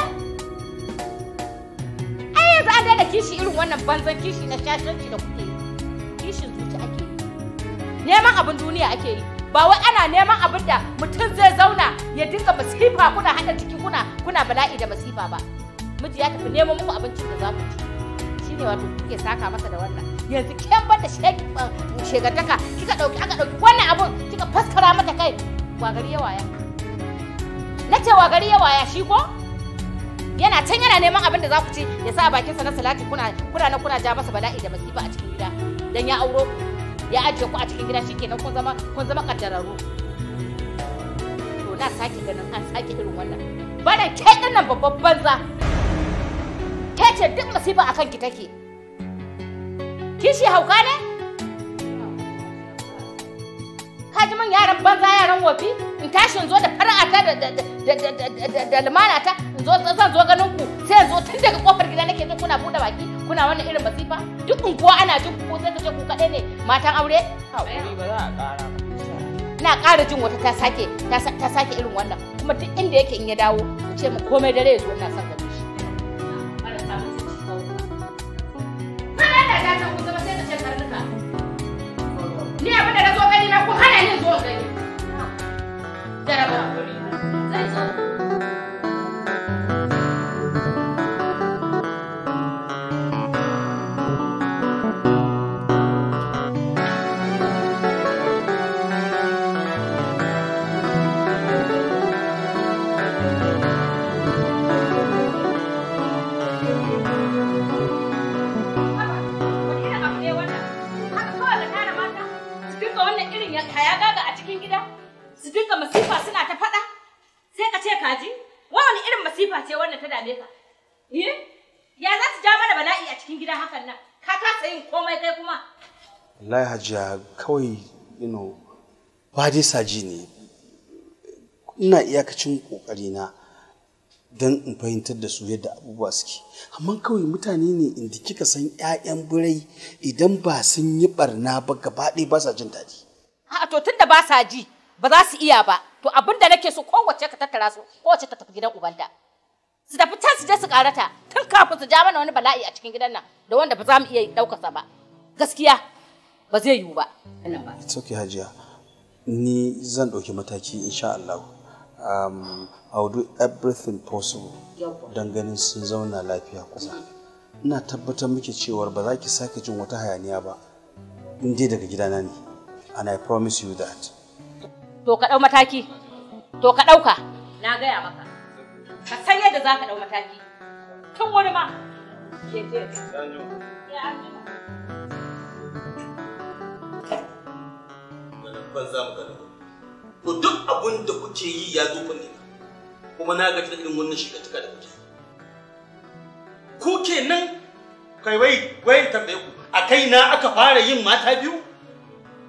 Ai yanzu an daina kishi irin wannan banzan kishi na shashanci da kuke yi. Kishin zuci ake yi. Neman abin duniya ake yi. Ba wai ana neman abin da mutum zai zauna ya dinga masifa kuna haɗa ciki kuna kuna bala'i da masifa ba. Miji ya tafi neman muku abincin da za ku ci. Shi ne wato kuke saka masa da wannan. Yanzu ken banda shegantaka kika ɗauki aka ɗauki wannan abun kika faskara mata kai. Wa gari ya waya. Na ce wa gari ya waya shi ko? Yana can yana neman abin da za ku ci ya sa bakinsa na salati kuna kuna na kuna ja masa bala'i da masifa a cikin gida. Dan ya auro ku. ya ajiye ku a cikin gida shikenan kun zama kun zama kaddararru to na sake ganin an sake irin wannan bana ke din nan babban banza ke ce duk masifa akan ki take kishi hauka ne ka ji man yaran banza yaran wofi in tashi in zo da fara'ata da da da da da da lumana ta in zo zan zo ganin ku sai in zo tun daga kofar gida nake jin kuna bude baki kuna wannan irin masifa duk unguwa ana jin ku sai ka ce ku kaɗai ne matan aure Haƙuri ba za a ƙara. ina ƙara jin wata ta sake ta sake irin wannan kuma duk inda yake in ya dawo ku ce mu komai dare ya zo ina son ganin shi Kana da gatan ku zama sai ka ce karnuka. Ni abin da na zo gani na ku hana ni zo gani. Jaraba. Zai zo. hayagaga a cikin gida su dinga masifa suna ta faɗa sai ka ce kaji wani irin masifa ce wannan ta dame ka eh ya za su ja mana bala'i a cikin gida hakan nan ka kasa yin komai kai kuma wallahi hajiya kawai you know ba dai saji ne ina iyakacin kokari na don in fahimtar da su yadda abubuwa suke amma kawai mutane ne inda kika san 'ya'yan birai idan ba sun yi barna ba gaba ɗaya ba sa jin daɗi a to tunda ba sa ji ba za su iya ba to abin da nake so kowace ka tattara su kowace ta tafi gidan ubanta su tafi can su je su karata tun kafin su ja mana wani bala'i a cikin gidan nan da wanda ba za mu iya ɗaukarsa ba gaskiya ba zai yiwu ba it's okay hajiya ni zan ɗauki mataki insha Allah um, I will do everything possible don ganin sun zauna lafiya kusa ina tabbatar miki cewar ba za ki sake jin wata hayaniya ba in dai daga gidana ne and I promise you that to ka ɗau mataki to ka ɗauka na gaya maka ka san yadda za ka ɗau mataki tun wani ma ban za mu gani to duk abin da kuke yi ya zo kunne kuma na gaji da irin wannan shiga da kuke ku kenan kai wai wai tambaye ku a kai na aka fara yin mata biyu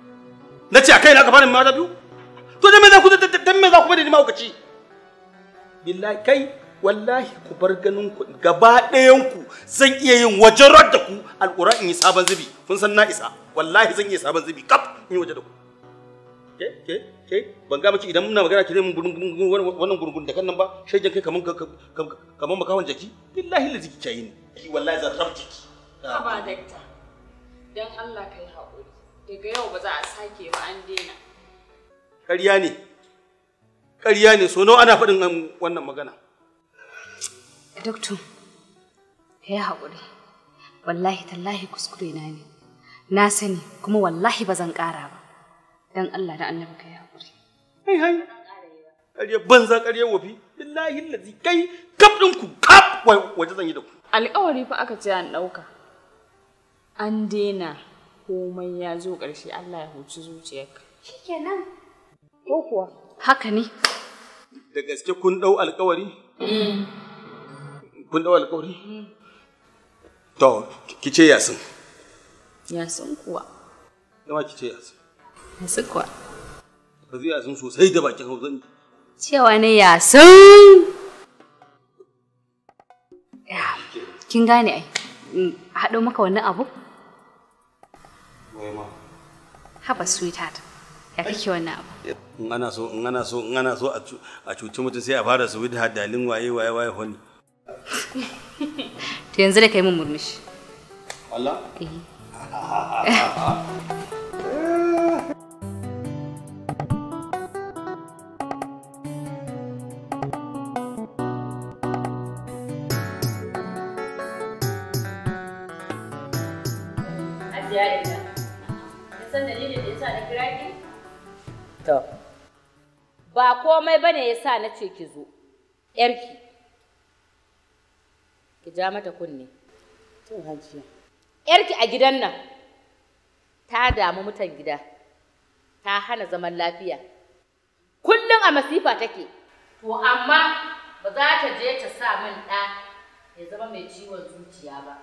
na ce a kai na aka fara yin mata biyu to dan me za ku dan me za ku bari ni mahaukaci billahi kai wallahi ku bar ganin ku gaba ɗayan ku zan iya yin wajen da ku alƙura in yi sabon zubi kun san na isa wallahi zan iya sabon zubi kaf in yi waje da ku ke ke ke ban ga miki idan muna magana ki zai mun wannan gurgun da kan nan ba shaidan kai kaman kaman makawan jaki billahi la jiki kai ne wallahi zan rabki ki Haba dakta, don Allah ka yi haƙuri. Daga yau ba za a sake ba an daina. ƙarya ne ƙarya ne so nawa ana faɗin wannan magana Doktor, ka yi haƙuri. Wallahi tallahi kuskure na ne. Na sani kuma wallahi ba zan ƙara ba. Don Allah da annabi ka yi haƙuri. hai hai ƙarya banza ƙarya wafi billahi lazi kai kaf ɗinku kaf waje zan yi da ku Alƙawari fa aka ce an ɗauka. An daina komai ya zo ƙarshe Allah ya huci zuciyarka. Shikenan. Ko kuwa? Haka ne. da gaske kun ɗau alƙawari kun ɗau alƙawari to ki ce yasin Ya san kuwa. dama ki ce yasin Ya su kuwa. ka zai yasin sosai da bakin hausa Cewa ne ya san. Ya, Kin gane ai. in Haɗo maka wannan abu? Haba sweetheart. Ya kake wannan abu? in ana so in ana so in ana so a cu- a cuci mutum sai a fara su da hadalin waye waye waye honi To yanzu da kai mun murmushi. Allah Eh. Hajiya ina. Kin san dalilin da yasa na kira ki? To. Ba komai bane yasa na ce ki zo. Yarki. Ki ja mata kunne. To hajiya. Yarki a gidan nan ta damu mutan gida. Ta hana zaman lafiya. Kullum a masifa take. To amma ba za ta je ta sa min ɗa ya zama mai ciwon zuciya ba.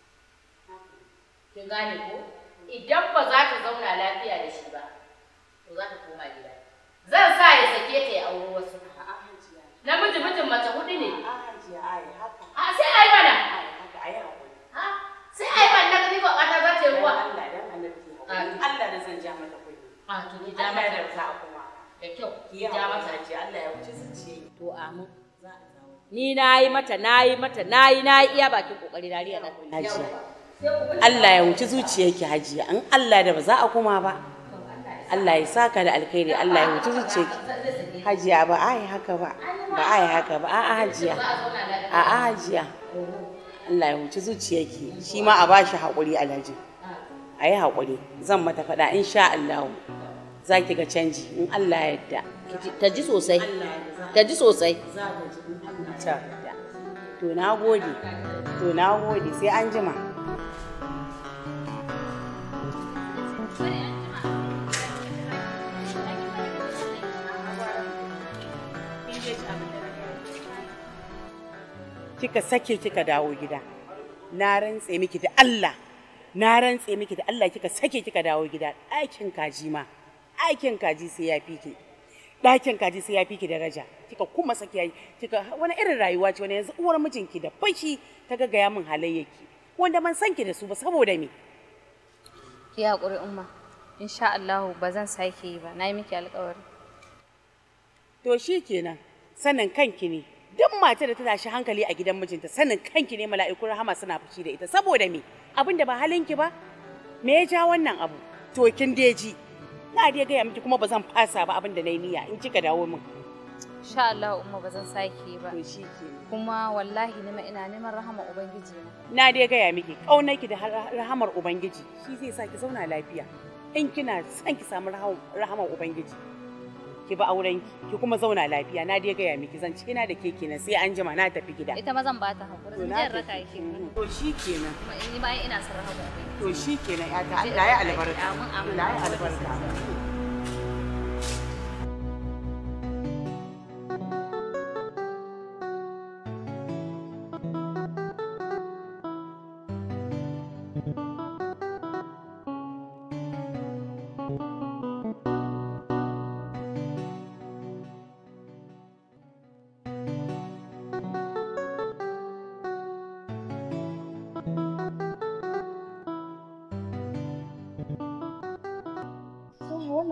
Kin gane ko? Idan ba za ta zauna lafiya da shi ba, to za ta koma gida. Zan sa ya sake ta ya auri wasu. Namiji mijin mace hudu ne. A sai ai mana. Ha? Sai ai mana ni ba ƙata za ta yi ruwa. Allah da zan ja mata kuɗi. A to ki ja mata. Allah da za a kuma. Da kyau. Ki Ki yi ja haƙuri, mata. Hajiya, Allah ya wuce zuciya. To amin. Ni na yi mata, na yi mata, na yi, na yi iya bakin kokari na riya nan. Hajiya. Allah ya wuce zuciyarki hajiya in Allah da ba za a kuma ba Allah ya saka da alkhairi Allah ya wuce zuciyarki hajiya ba a yi haka ba ba a yi haka ba a'a hajiya a'a hajiya Allah ya wuce zuciyarki shi ma a bashi haƙuri alhaji a yi haƙuri zan mata faɗa insha Allah za ki ga canji in Allah ya yarda Ta ji sosai. Ta ji sosai. Ta. to na gode to na gode sai an jima kika sake kika dawo gida na rantse miki da Allah na rantse miki da Allah kika sake kika dawo gida ɗakin kaji ma ɗakin kaji sai ya fi ki ɗakin kaji sai ya fi ki daraja kika kuma sake yayi kika wani irin rayuwa ce wani yanzu uwar mijinki da fashi ta ga gaya min halayyaki wanda man san ki da su ba saboda me Ki haƙuri umma. Insha Allah ba zan sake yi ba. Na yi miki alƙawari. to shi kenan sanin kanki ne duk matar da ta tashi hankali a gidan mijinta sanin kanki ne mala'ikun rahama suna fushi da ita saboda me abin da ba halinki ba me ya ja wannan abu to kin deji na dai gaya miki kuma ba zan fasa ba abin da na yi niyya in kika dawo min Insha Allah umma ba zan sake yi ba. to shi kenan Kuma wallahi nima ina neman rahama ubangiji na. na dai gaya miki ƙaunarki da har- rahamar ubangiji shi zai sa ki zauna lafiya in kina son ki samu raham- rahamar ubangiji ki bi aurenki ki kuma zauna lafiya na dai gaya miki zan ci ina da ke kenan sai an jima na tafi gida Ita ma zan ba ta haƙuri. To Zan na je in tafi. raka ki. to shi kenan Kuma ni ma ina son rahama ubangiji. to shi kenan ya ta Allah ya albarka Amin, amin. Allah ya albarka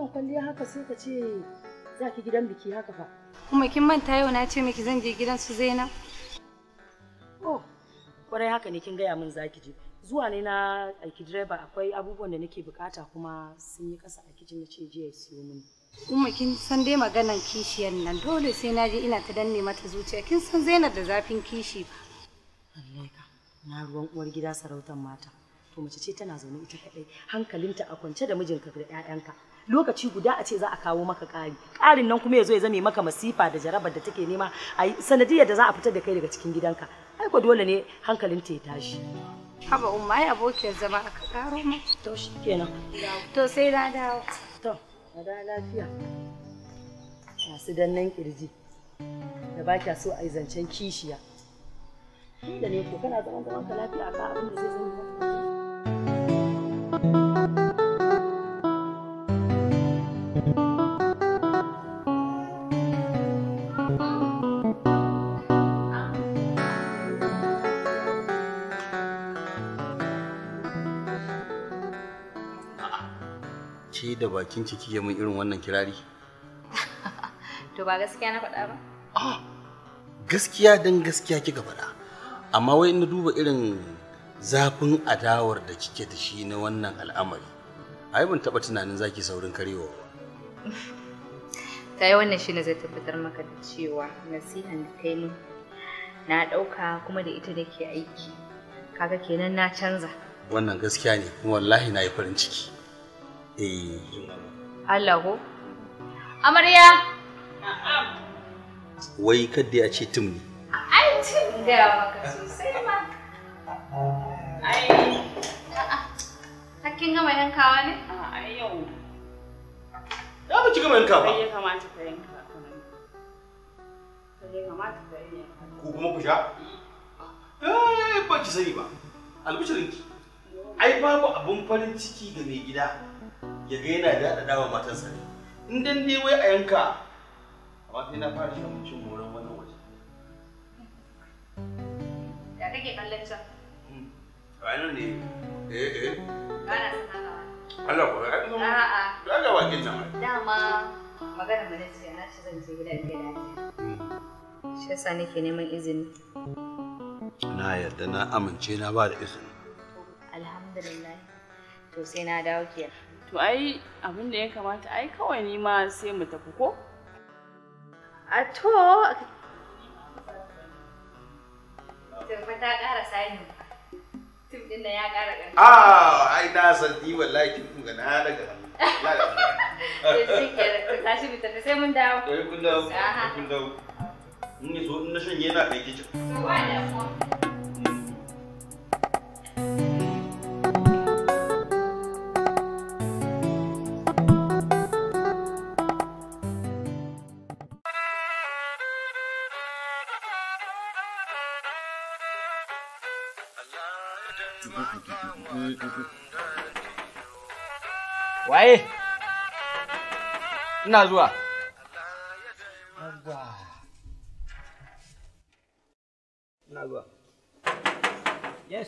wannan kwalliya haka sai ka ce za ki gidan biki haka fa. Kuma kin manta yau na ce miki zan je gidan su Zainab. Oh, kwarai haka ne kin gaya min za ki je. Zuwa ne na aiki direba akwai abubuwan da nake bukata kuma sun yi kasa a kicin na ce jiya ya siyo mini. Umma kin san dai maganan kishiyar nan dole sai na je ina ta danne mata zuciya kin san Zainab da zafin kishi ba. Lallai ka, na ruwan uwar gida sarautar mata. To mace ce tana zaune ita kadai, hankalinta a kwance da mijinka da 'ya'yanka. Lokaci guda a ce za a kawo maka ƙari. Ƙarin nan kuma ya zo ya zame maka masifa da jarabar da take nema a yi sanadiyar da za a fitar da kai daga cikin gidanka. Ai ko dole ne hankalinta ya tashi. Haba umma ai abokiyar zama aka karo mu. To shi kenan. To sai na dawo. To, a da lafiya. Masu dannan kirji. Da ba kya so a yi zancen kishiya. Da ne ko kana zaman zaman ka lafiya akan abin da zai zama maka. Ke da bakin ki kike min irin wannan kirari? To ba gaskiya na faɗa ba? Gaskiya dan gaskiya kika faɗa. Amma wai na duba irin zafin adawar da kike da shi na wannan al'amari. Ai ban taɓa tunanin zaki saurin karewa ba. Ta yi wannan shine zai tabbatar maka da cewa nasihan da kai min na ɗauka kuma da ita da ke aiki. Kaga kenan na canza. Wannan gaskiya ne kuma wallahi na yi farin ciki. Eh. Allah ko? Amarya! Wai kadda ya ce tum ne. Ai, cin gaya maka sosai ma. Ai, hakkin gama yankawa ne? A yau. Ya ba ki gama yanka ba. Kai ya kamata ka yanka. Kai ya kamata ka yanka. Ku kuma ku sha? Eh, ba ki sani ba. Albishirinki. Ai babu abun farin ciki ga mai gida. Ya ga yana daɗa dawa matansa ne. In dan dai wai a yanka. Amma sai na fara shan cin moran wannan waje. Ya kake kallon can? Ranar ne. Eh eh. Gana sun haka Allah ko ai kuma. A'a. Ya ga wakin nan. Dama magana mu ce na ci zan je gidan gida ne. Shi yasa nake neman izini. Na yarda na amince na ba da izini. Alhamdulillah. To sai na dawo kenan. To ai abin da ya kamata ai kawai ni ma sai mu tafi ko? A to Tumfa ta ƙara sani. Tum ɗin nan ya ƙara ƙarfi. Ah, ai na san ni wallahi kin kun ga na daga. To shi kenan, to tashi mu tafi sai mun dawo. Eh kun dawo. Aha. Kun dawo. In ne so in na shanye na kai kicin. To ba damuwa. Waye? Ina zuwa. Ina zuwa. Yes.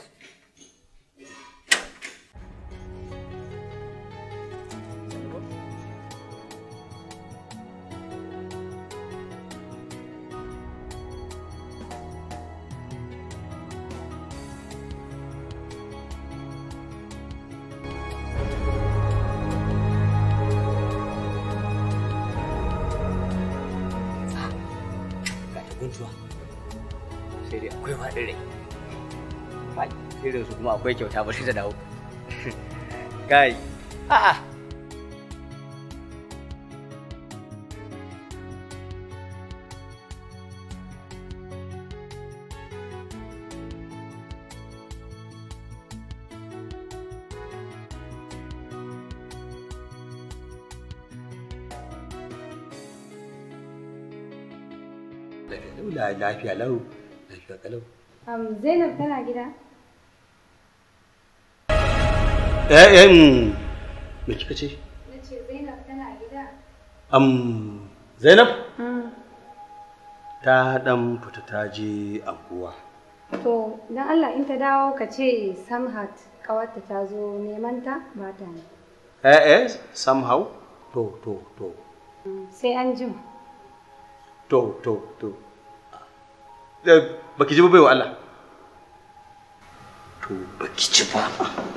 Ga ta guntuwa. Sai dai akwai faɗin rai. Kai, sai da su kuma akwai kyauta bari ta dawo. Kai, a'a. Lafiya lafiya lau. Lafiya kalau. Um, Zainab tana gida? Eh eh mm, me kika ce? Na ce Zainab tana gida? Am Zainab ta dan fita ta je anguwa. To, don Allah in ta dawo ka ce Samhat ƙawarta ta zo neman ta ba ta ne. Eh eh somehow to to to sai an jima to to to Eh, baki ji ba baiwa Allah to baki ci ba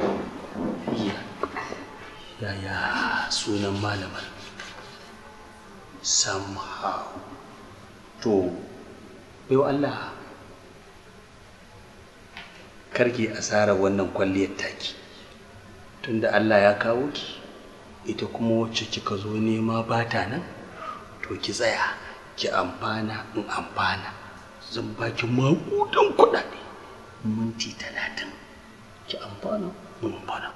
yaya sunan malamar somehow to baiwa Allah karki asara wannan kwalliyar taki tunda Allah ya kawo ki ita kuma wacce kika zo nema ba ta nan to ki tsaya ki amfana in amfana zan baki maƙudan kuɗaɗe minti talatin ki amfana in amfana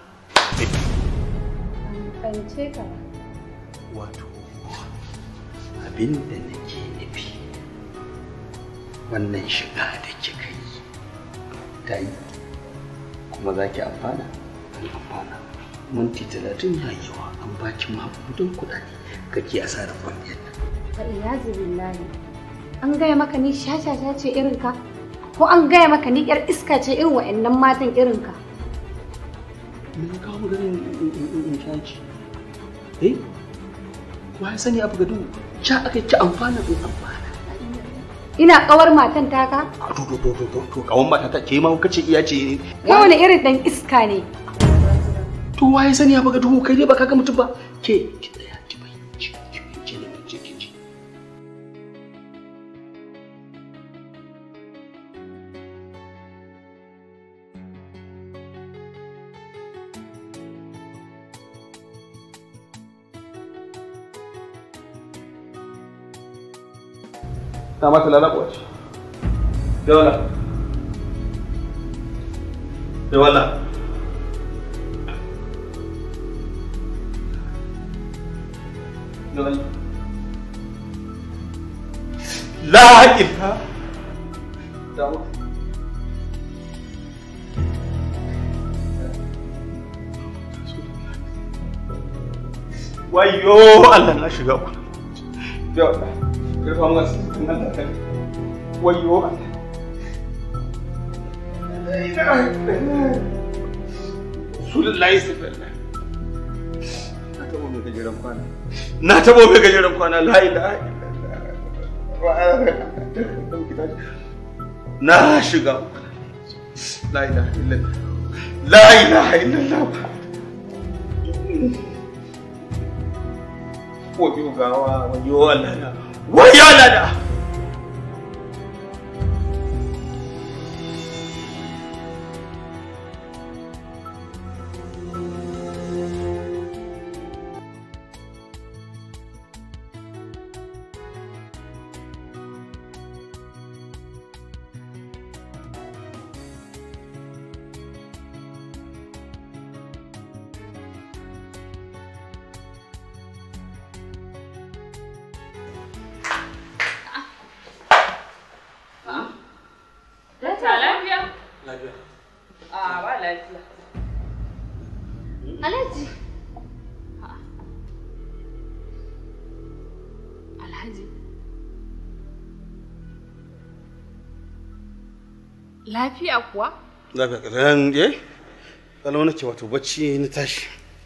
fahimce ka ba. wato abin da nake nufi wannan shiga da kika yi ta yi kuma za ki amfana an amfana minti talatin ya yi yawa an baki maƙudan kuɗaɗe kake asarar kwalliyar nan Fa iyazu billahi. An gaya maka ni shashasha ce irin ka? Ko an gaya maka ni yar iska ce irin wa'annan matan irin ka? me ya kawo maganin in shaci eh wa ya sani abu gado ca aka ci amfana in amfana Ina kawar matan taka? to to to to to kawan mata ta ke ma kace iya ce Kai wani irin dan iska ne? to wa ya sani abu gado kai dai baka ga mutum ba ke ki tsaya ki fahimci ki fahimci ne ki ki ji na mata lalabuwa ce da wala da wala da wala la ilaha da wala wayo Allah na shiga ku da wala karfa mu asirin Allah ta wayo Allah Rasulullahi sallallahu Na tabo mai gajeren kwana. Na tabo mai gajeren kwana la ilaha illallah. Na shiga la ilaha illallah. La ilaha illallah. Wayo gawa, wayo Allah na. Wayo Allah na. Ta lafiya? lafiya A ba lafiya. Alhaji. Alhaji. Lafiya kuwa? Lafiya kalan je? Kalau nake wato bacci na tashi.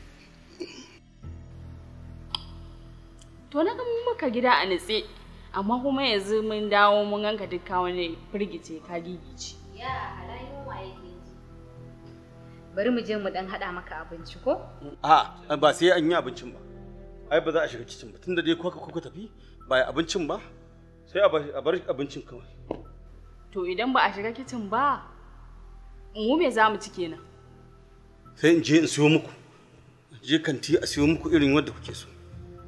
To na ga maka gida a nitse, amma kuma yanzu mun dawo mun ganka dukka wani firgice ka gigice. Ya halayen waye ke ji. Bari mu je mu dan haɗa maka abinci ko? A'a ba sai an yi abincin ba. Ai ba za a shiga kicin ba tunda dai kuka kuka tafi ba yi abincin ba sai a bar- a bar abincin kawai. To idan ba a shiga kicin ba, mu me za mu ci kenan? Sai in je in siyo muku. Je kanti a siyo muku irin wanda kuke so.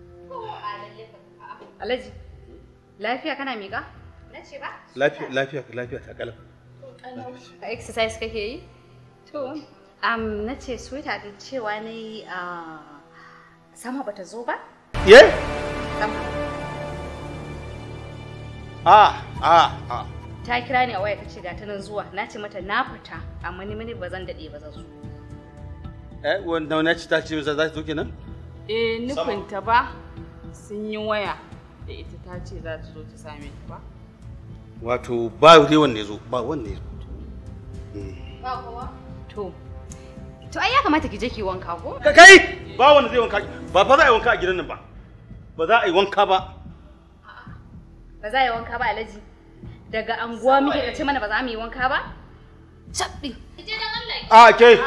Alhaji. Lafiya kana miƙa? Na ce ba. Lafiya lafiya lafiya ta kalam. Exercise kake yi? To, um, na ce sweetheart din cewa na yi sama bata zo ba? Ye? Sama. A a a. Ta kira ni a waya ta ce ga ta nan zuwa. Na ce mata na fita, amma ni mini ba zan daɗe ba zan zo. Eh wanda wani ci ta ce za ta zo kenan? Eh nufinta ba sun yi waya da ita ta ce za ta zo ta same ta ba. Wato ba dai wanda ya zo ba wanda ya zo. Ba kowa? To, To ai ya kamata ki je ki wanka ko? Ka kai ba wanda zai wanka ba fa za a yi wanka a gidan nan ba. Ba za a yi wanka ba. Ba za a yi wanka ba Alhaji. Daga anguwa muke ka ce mana ba za mu yi wanka ba? Cabbi. Je dan Allah. A ke.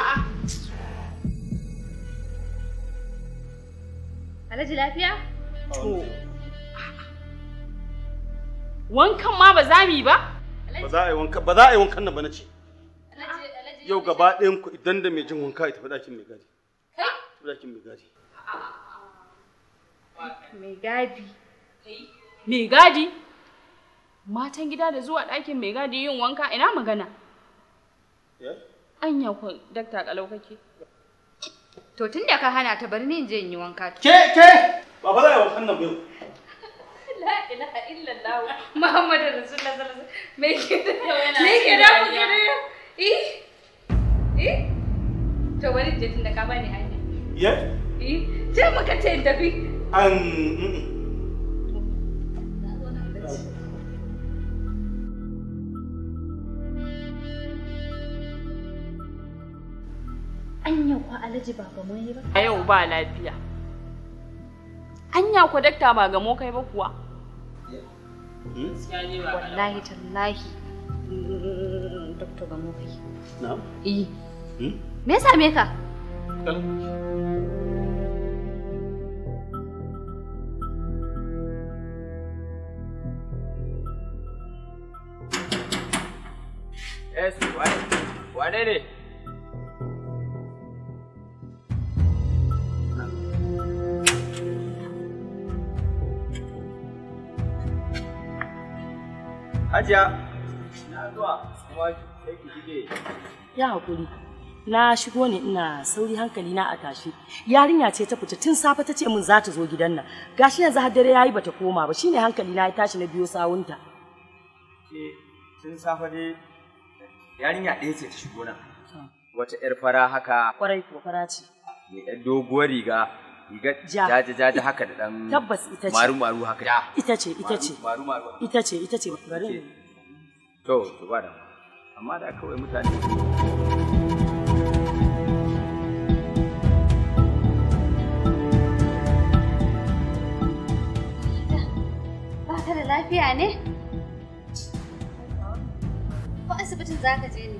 Alhaji lafiya? To. Wankan ma ba za mu yi ba? Ba za a yi wanka ba za a yi wankan nan ba na ce. Yau gaba ɗayan ku idan da mai jin wanka ya tafi ɗakin mai gadi. Tafi ɗakin mai gadi. Mai gadi. Mai gadi? Matan gida da zuwa ɗakin mai gadi yin wanka ina magana. Anya ku dakta kalau kake. To tun da ka hana ta bari ni in je in yi wanka. Ke ke ba fa za a yi wankan nan ba yau. La ilaha illallah Muhammadu Rasulullah sallallahu alaihi wasallam. Me ke da yana me ke cikin da ku dariya. ke da Eh? Eh? To bari in je tun da ka bani hanya. Ye? Eh? Je muka ce in tafi. An Anya kwa Alhaji ba ga mai ba. A yau ba lafiya. Anya ku dakta ba gamo kai ba kuwa. Wallahi tallahi. Doktor ga mu kai. Na? Eh. Me ya same ka? Yes, wane wane ne? Hajiya, na zuwa kuma sai ki shige. Ya haƙuri. Na shigo ne ina sauri hankali na a tashi. Yarinya ce ta fita tun safe ta ce min za ta zo gidan nan. Gashi yanzu har dare yayi bata koma ba. Shine hankali na ya tashi na biyo sawunta. Ke tun safe dai yarinya ɗaya ce ta shigo nan. Wata 'yar fara haka Kwarai ko fara ce. mai ɗan doguwar riga riga Ja. jaja jaja haka da ɗan Tabbas ita ce. maru maru haka. Ja. Ita ce, ita ce. Maru maru. Ita ce, ita ce. Bari in- To, to ba da. Amma da kawai mutane Ba ka da lafiya ne? Ko asibitin za ka je ne?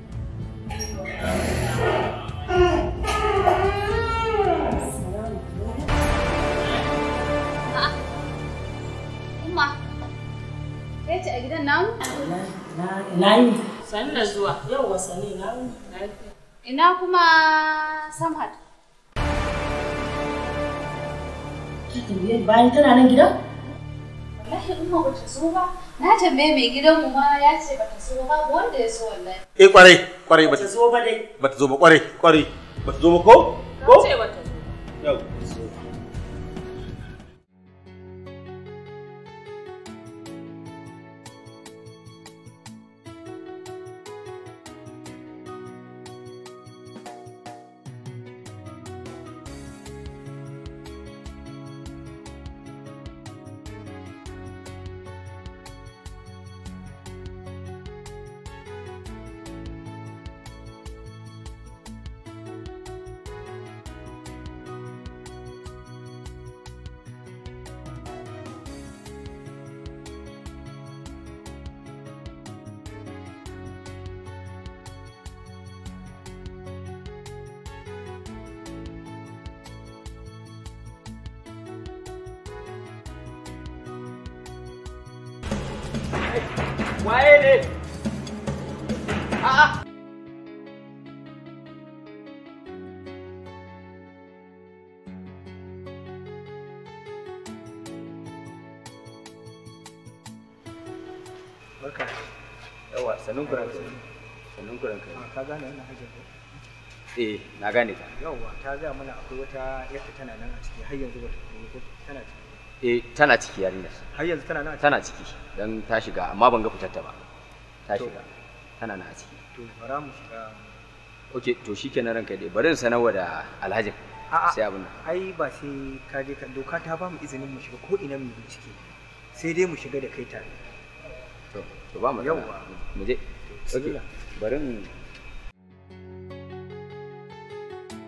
A'a. Umma, kai ce a gidan namu? Na yi. Sani da zuwa. Yawwa sani na yi. Ina kuma Samhat? Bayan tana nan gidan? Wallahi umma ba ta so ba. Na tambaye mai gidanmu ma ya ce ba ta so ba, babu wanda ya so wallahi. Eh kwarai kwarai bata zo ba dai. Bata zo ba kwarai kwarai. Bata zo ba ko? Ko? ce bata zo. Yau. Waye ne? A'a. Barka. Yawa, sannun ku ranka. Sannun ku ranka. Ka gane wannan hajjar ko? Eh, na gane ta. Yawwa, ta gaya mana akwai wata yadda tana nan a ciki har yanzu bata koyi ko tana ciki. Eh, tana ciki yarinyar. Har yanzu tana nan a ciki. Tana ciki. Dan ta shiga, amma ban ga fitar ta ba. Ta To. shiga. Tana nan a ciki. To bara mu shiga. Okay, to shikenan ranka dai. Bari in sanarwa da Alhaji. A'a. Sai abin nan. Ai ba sai ka je ka doka ta ba mu izinin mu shiga ko ina mu yi bincike. Sai dai mu shiga da kai tare. To, to ba mu Yawwa. Mu je. Okay. bismillah. Bari in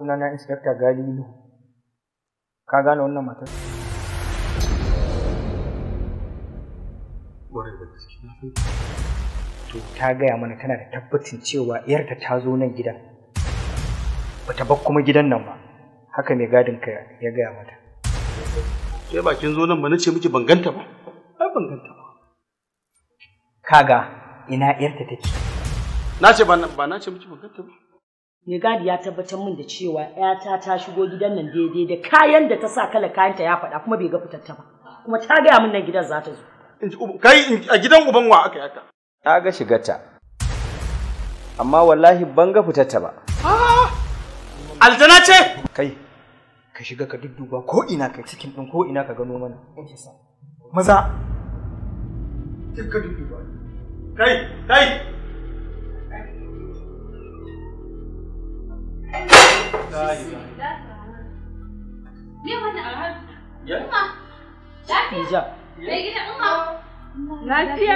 sunana Inspector Galilu. Ka gane wannan matar? To ta gaya mana tana da tabbacin cewa ‘yarta ta zo nan gidan. Bata bar kuma gidan nan ba. Haka mai gadin ka ya gaya mata. Ke bakin zo nan ba na ce miki ban ganta ba. Ai ban ganta ba. Kaga ina ‘yarta take. Na ce ba ba na ce miki ban ganta ba. Mai gadi ya tabbatar min da cewa ‘yata ta shigo gidan nan daidai da kayan da ta sa kala kayanta ya faɗa kuma bai ga fitarta ba. Kuma ta gaya min nan gidan za ta zo. Kai a gidan uban wa aka yaka. Na ga shigarta. Amma wallahi ban ga fitarta ba. Aljana ce? Kai, ka shiga ka dudduba ko ina ka cikin ɗin ko ina ka gano mana. Maza. Ka dudduba. Kai, kai. Me wannan? Ya? Umma. Lafiya? Hijab. Mai gida Umma. Lafiya?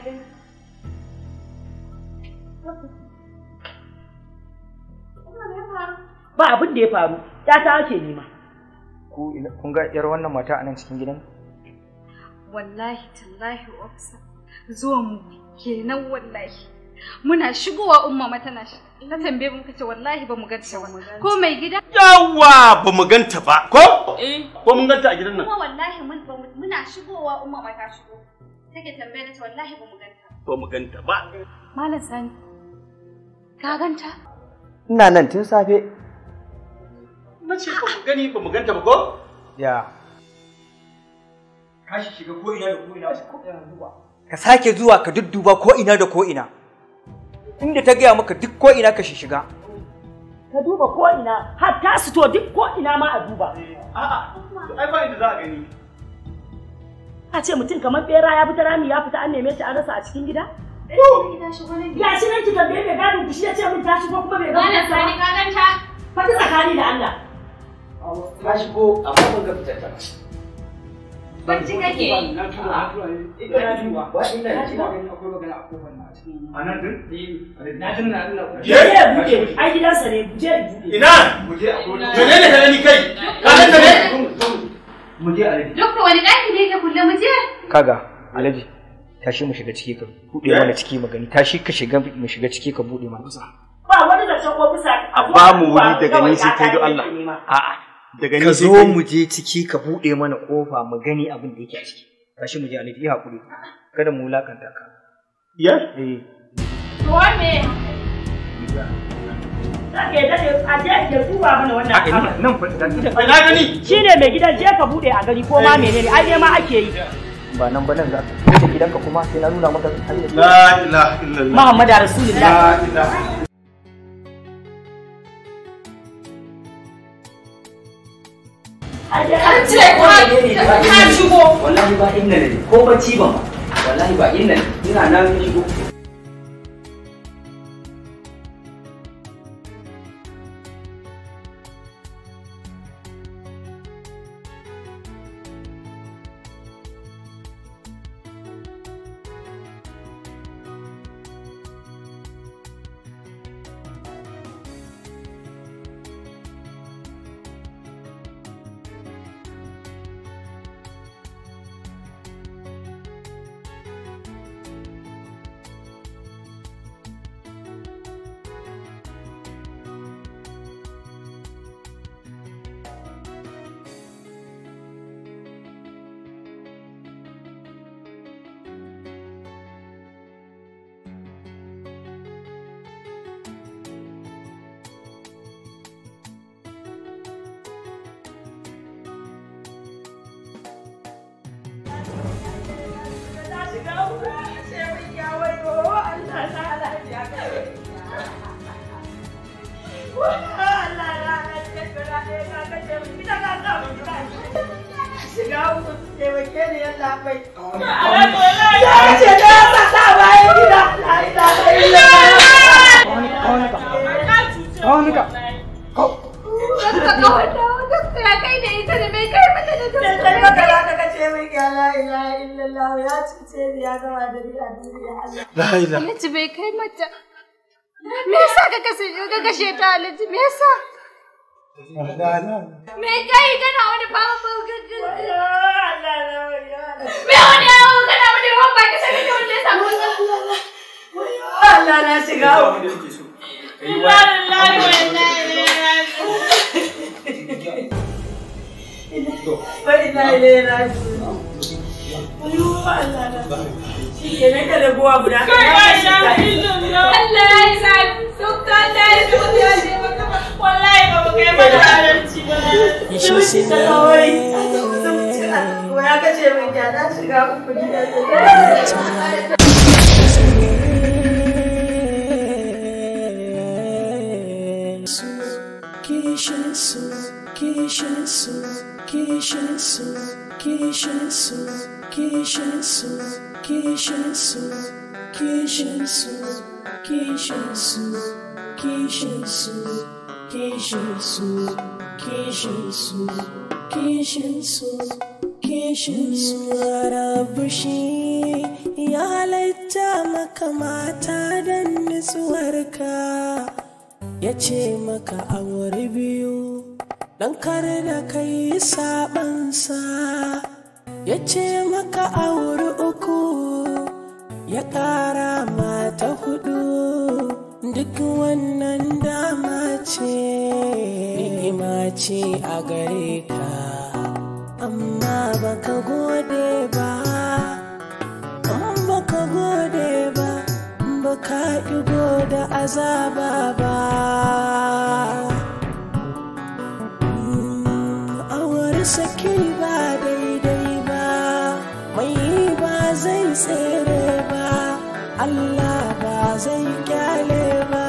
Ba abin da ya faru, ‘yata ake nema. Ku ina- kun ga ‘yar wannan mata a nan cikin gidan? Wallahi tallahi ofisa zuwan mu kenan wallahi. Muna shigowa umma ma tana shi. Ta tambaye mu kace wallahi ba mu ganta ba. Ko mai gida? Yawa ba mu ganta ba. Ko? Eh. Ko mun ganta a gidan nan? Kuma wallahi mun ba mu- muna shigowa umma ma ta shigo. Take tambaye ta wallahi ba mu ganta. Ba mu ganta ba. Malam Sani. Ka ganta? Ina nan tun safe. Na ce ba mu gani ba mu ganta ba ko? Ya. Ka shi shiga ko ina da ko ina ko ina duba. Ka sake zuwa ka dudduba ko ina da ko ina. Inda ta gaya maka duk ko ina ka shi shiga. Ka duba ko ina, har ta sito duk ko ina ma a duba. A'a, ai ba inda za a gani. A ce mutum kamar bera ya fita rami ya fita an neme shi an rasa a cikin gida? Ya shi nan ki tambaye mai gadin ki shi ya ce min ta shigo kuma bai ga Malam Sani ka ganta? Faɗi tsakani da Allah. Ta shigo amma ban ga fitarta ba. Bacci kake yi. Na tura, na tura ne. Ita na duba. Ba inda Na ne. ina ganin akwai magana a kofar na cikin. A nan din? Na jin na ina. Je! Je buɗe, ai gidansa ne, je buɗe. Ina? Muje a kofar. Menene ka gani kai? Ka ganta ne? Muje a rage. Dokta wani ɗaki ne ke kulle mu je? Kaga, Alhaji, tashi mu shiga ciki ka buɗe mana ciki magani. Tashi ka shiga mu shiga ciki ka buɗe mana. Ba wani zancen ofisa. A ba mu wuri daga ni sai kai don Allah. A'a. Daga Ka ni sai zo kai. mu je ciki ka buɗe mana ƙofa mu gani abin da yake a ciki. Tashi mu je Alhaji, yi haƙuri. Kada mu wulakanta ka. Ya? Eh. To me? Zaka yadda ne a je ya duba mana wannan A ina abu. nan fa da ita. Ai na gani. Shi ne mai gidan je ka buɗe a gari ko ma menene, ai ne ma ake yi. Ba nan ba nan za ka. Kai gidanka kuma sai na nuna maka hanyar. La ilaha illallah. Muhammadu Rasulullah. La ilaha. An ce ka shigo. Wallahi ba inda ne ko bacci ban ba. Wallahi ba inda ne. Ina nan ka shigo. La ilaha. Alhaji bai kai mata. Me yasa ka kasance ka kashe ta Alhaji? Me yasa? Me kai kana wani fama Me wani yawo kana wani ruwan baki sai kake wanda ya samu Allah na shiga Inna lillahi wa inna ilaihi Wa inna ilaihi raji'un. Ayo Allah na. Shi ke nan ka da buwa guda ka Kai ba ya shi sha ka. Allah ya yi sa duk Allah ya sa ya ce maka wallahi ba mu kai mana halarci ba Zuci ta kawai. Ko ya kace min ya na shiga uku gidan Kishin su, kishin su, kishin su, kishin su, kishin su, kishin su, kishin su, kishin su, kishin su, kishin su, kishin su, kishin su, kishin su, rabu shi ya halatta maka mata don nutsuwarka. ya ce maka aure biyu don kar da kai sabansa ya ce maka aure uku ya ƙara mata hudu duk wannan dama ce ni'ima ce a gare ka amma baka gode ba in baka gode ba baka ido da azaba ba awar saki ba daidai ba mai ba zai tsere ba Allah ba zai kyale ba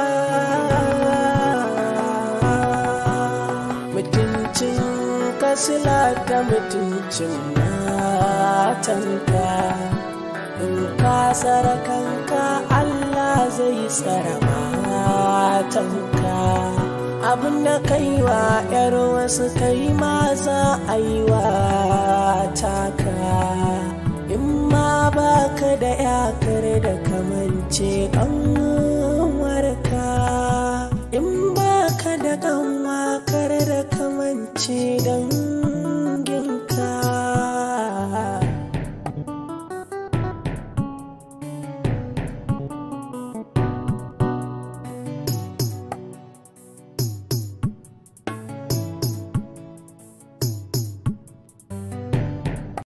mutuncin kasila da mutuncin matanka in ka tsara kanka Allah zai tsara matanka abin da kai wa ‘yar wasu kai ma za a yi wa taka in ma baka da yakar da kamance ƙanwarka in baka da ƙanwa kar da kamance don